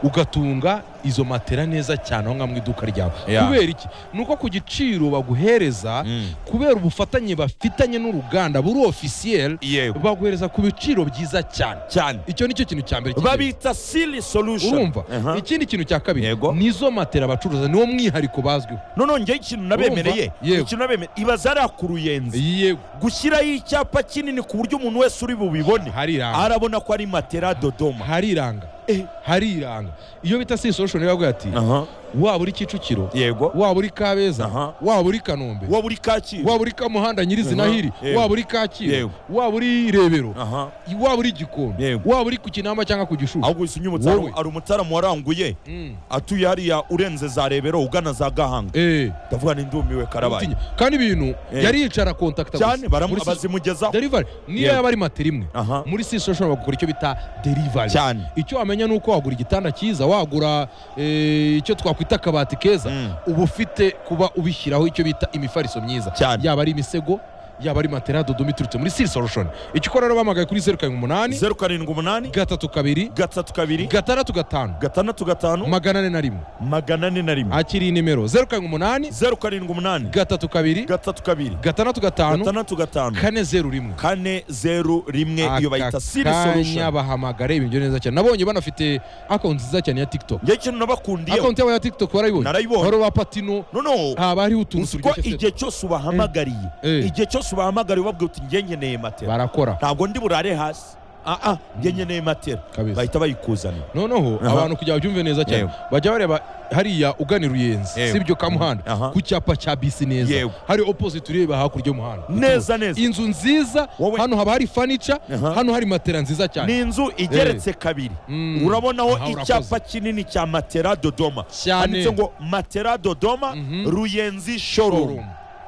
[SPEAKER 1] ugatunga izo matera neza cyane aho ngaho mu iduka ryawe
[SPEAKER 2] Yeah.
[SPEAKER 1] kubera iki ni uko ku giciro baguhereza
[SPEAKER 2] Mm.
[SPEAKER 1] kubera ubufatanye bafitanye n'uruganda buri ofisiyeri
[SPEAKER 2] Yego.
[SPEAKER 1] baguhereza ku biciro byiza cyane
[SPEAKER 2] cyane
[SPEAKER 1] icyo nicyo kintu cya mbere cy'ingenzi.
[SPEAKER 2] babita sili solution
[SPEAKER 1] urumva
[SPEAKER 2] Aha.
[SPEAKER 1] ikindi kintu cya kabiri
[SPEAKER 2] Yego.
[SPEAKER 1] nizo matera bacuruza niwo mwihariko bazwiho
[SPEAKER 2] none njyewe ikintu nabemereye
[SPEAKER 1] Urumva? Yego.
[SPEAKER 2] ikintu nabemereye ibaza ariya ku ruyenzi
[SPEAKER 1] yego
[SPEAKER 2] gushyiraho icyapa kinini ku buryo umuntu wese uri bubibone
[SPEAKER 1] hariranga
[SPEAKER 2] arabona ko ari matera dodoma
[SPEAKER 1] hariranga
[SPEAKER 2] Eh.
[SPEAKER 1] hariranga iyo bita si solution bavuga ati
[SPEAKER 2] Aha.
[SPEAKER 1] waba uri kicukiro
[SPEAKER 2] yego
[SPEAKER 1] waba uri kabeza
[SPEAKER 2] Aha.
[SPEAKER 1] waba uri kanombe
[SPEAKER 2] wa buri kacyiru
[SPEAKER 1] waba uri kamuhanda nyirizina
[SPEAKER 2] Aha,
[SPEAKER 1] hiri
[SPEAKER 2] yego.
[SPEAKER 1] waba uri kacyiru
[SPEAKER 2] Yego.
[SPEAKER 1] waba uri rebero
[SPEAKER 2] aha
[SPEAKER 1] waba uri gikondo
[SPEAKER 2] Yego.
[SPEAKER 1] waba uri ku kinamba cyangwa ku gishushu
[SPEAKER 2] ahubwo uyu
[SPEAKER 1] Wowe.
[SPEAKER 2] nyumutara ari umutaramu waranguye
[SPEAKER 1] Mm.
[SPEAKER 2] atuye hariya urenze za rebero ugana za gahanga
[SPEAKER 1] Eh,
[SPEAKER 2] ndavuga ni ndumiwe karabaye
[SPEAKER 1] utinya. kandi ibintu
[SPEAKER 2] Eh.
[SPEAKER 1] yari yicara kontakita
[SPEAKER 2] cyane
[SPEAKER 1] gusa. Muri
[SPEAKER 2] baramu-
[SPEAKER 1] si-
[SPEAKER 2] bazimugezaho
[SPEAKER 1] delivery niyo
[SPEAKER 2] Yego.
[SPEAKER 1] yaba ari matera imwe
[SPEAKER 2] Aha.
[SPEAKER 1] muri si social bagukora icyo bita delivery
[SPEAKER 2] Cyane.
[SPEAKER 1] icyo wamenya ni uko wagura igitanda cyiza wagura eh, icyo twakwita akabati keza
[SPEAKER 2] Mm.
[SPEAKER 1] uba ufite kuba ubishyiraho icyo bita imifariso myiza
[SPEAKER 2] Cyane.
[SPEAKER 1] yaba ari imisego yaba ari matera dodoma iturutse muri si solution icyo ukora rero bahamagaye kuri zeru karindwi umunani
[SPEAKER 2] zeru karindwi umunani
[SPEAKER 1] gatatu kabiri
[SPEAKER 2] gatatu kabiri
[SPEAKER 1] gatandatu gatanu
[SPEAKER 2] gatandatu gatanu
[SPEAKER 1] magana ane na rimwe
[SPEAKER 2] magana ane na rimwe
[SPEAKER 1] akiri nimero zeru karindwi umunani
[SPEAKER 2] zeru karindwi umunani
[SPEAKER 1] gatatu kabiri
[SPEAKER 2] gatatu kabiri
[SPEAKER 1] gatandatu gatanu
[SPEAKER 2] gatandatu gatanu
[SPEAKER 1] kane zeru rimwe
[SPEAKER 2] kane zeru rimwe iyo bayita siri
[SPEAKER 1] kanya
[SPEAKER 2] solution
[SPEAKER 1] bahamagara ibintu neza cyane nabonye banafite akawunti nziza cyane ya tiktok
[SPEAKER 2] njye ikintu nabakundiyeho
[SPEAKER 1] akawunti yabo ya tiktok warayibonye
[SPEAKER 2] Narayibonye.
[SPEAKER 1] hari uwa patino
[SPEAKER 2] noneho
[SPEAKER 1] haba hariho utuntu
[SPEAKER 2] uzi ko
[SPEAKER 1] turyoshye pe.
[SPEAKER 2] igihe cyose ubahamagariye
[SPEAKER 1] Eh.
[SPEAKER 2] igihe cyose ubahamagariye ubabwira uti njye nkeneye matera
[SPEAKER 1] barakora
[SPEAKER 2] ntabwo ndi burare hasi aa njye nkeneye matera
[SPEAKER 1] Kabisa.
[SPEAKER 2] bahita bayikuzanira
[SPEAKER 1] noneho
[SPEAKER 2] Aha.
[SPEAKER 1] abantu kugira ngo byumve neza cyane
[SPEAKER 2] Yego.
[SPEAKER 1] bajya bareba hariya ugana i ruyenzi
[SPEAKER 2] Yego.
[SPEAKER 1] sibyo kamuhanda
[SPEAKER 2] Aha.
[SPEAKER 1] ku cyapa cya bisi neza
[SPEAKER 2] Yego.
[SPEAKER 1] hari opposite ureba hakurya y'umuhanda
[SPEAKER 2] Neza, neza.
[SPEAKER 1] inzu nziza
[SPEAKER 2] Wowe-
[SPEAKER 1] hano haba hari fanica
[SPEAKER 2] Aha.
[SPEAKER 1] hano hari matera nziza
[SPEAKER 2] ni
[SPEAKER 1] cyane
[SPEAKER 2] inzu igeretse kabiri
[SPEAKER 1] Mm.
[SPEAKER 2] urabonaho
[SPEAKER 1] Aha, urakoze.
[SPEAKER 2] icyapa kinini cya matera dodoma
[SPEAKER 1] Cyane.
[SPEAKER 2] handitse ngo matera dodoma ruyenzi showroom
[SPEAKER 1] Showroom.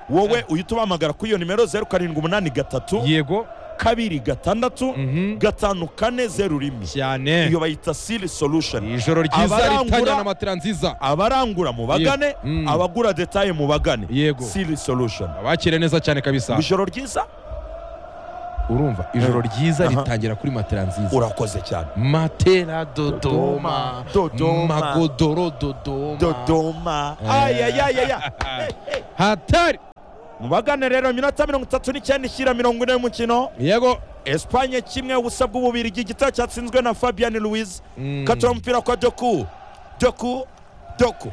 [SPEAKER 2] wowe uhita ubahamagara kuri iyo nimero zeru karindwi umunani gatatu
[SPEAKER 1] yego
[SPEAKER 2] kabiri gatandatu
[SPEAKER 1] Mhm.
[SPEAKER 2] gatanu kane zeru rimwe
[SPEAKER 1] cyane
[SPEAKER 2] iyo bayita siri solution
[SPEAKER 1] ijoro ryiza
[SPEAKER 2] Abarangura-
[SPEAKER 1] ritanyana matera nziza
[SPEAKER 2] abarangura mu bagane
[SPEAKER 1] Yego. Mm.
[SPEAKER 2] abagura detaye mu bagane
[SPEAKER 1] Yego.
[SPEAKER 2] siri solution
[SPEAKER 1] abakire neza cyane kabisa
[SPEAKER 2] ijoro ryiza
[SPEAKER 1] urumva ijoro ryiza
[SPEAKER 2] Aha.
[SPEAKER 1] ritangira kuri matera nziza
[SPEAKER 2] urakoze cyane
[SPEAKER 1] matera dodoma
[SPEAKER 2] Dodoma.
[SPEAKER 1] magodoro dodoma
[SPEAKER 2] dodoma
[SPEAKER 1] Eh.
[SPEAKER 2] ayayayaya
[SPEAKER 1] hatari
[SPEAKER 2] mubagane rero iminota mirongo itatu n'icyenda ishyira mirongo ine y'umukino
[SPEAKER 1] yego
[SPEAKER 2] esipanye kimwe ubusa bw'ububirigi igitego cyatsinzwe na fabian louise
[SPEAKER 1] Mm.
[SPEAKER 2] katura umupira kwa doku doku doku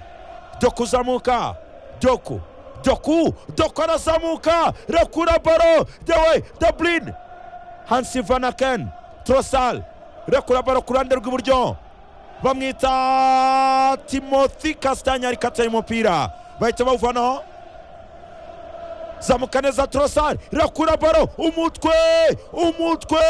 [SPEAKER 2] doku zamuka doku doku doku arazamuka rakura baro dewe dablin hansi vanaken trosal urekura baro ku ruhande rw'iburyo bamwita timothy kasitanya ariko ateye umupira bahita bawuvanaho zamuka neza torosari irakura baro umutwe umutwe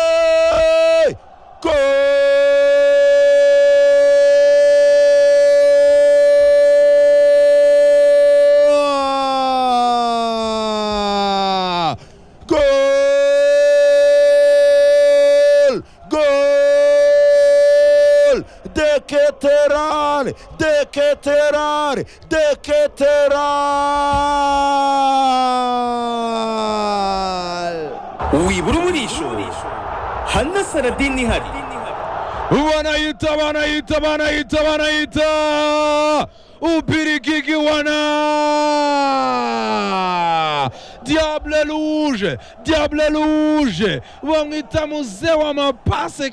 [SPEAKER 2] Gol! Gol! De Keteran! De Keteran! De Keteran!
[SPEAKER 4] wibura umurisho hanasara dini ihari
[SPEAKER 1] wanayita wanayita wanayita wanayita upirikiki wana diable rouge diable rouge wamwita muzee wa mapase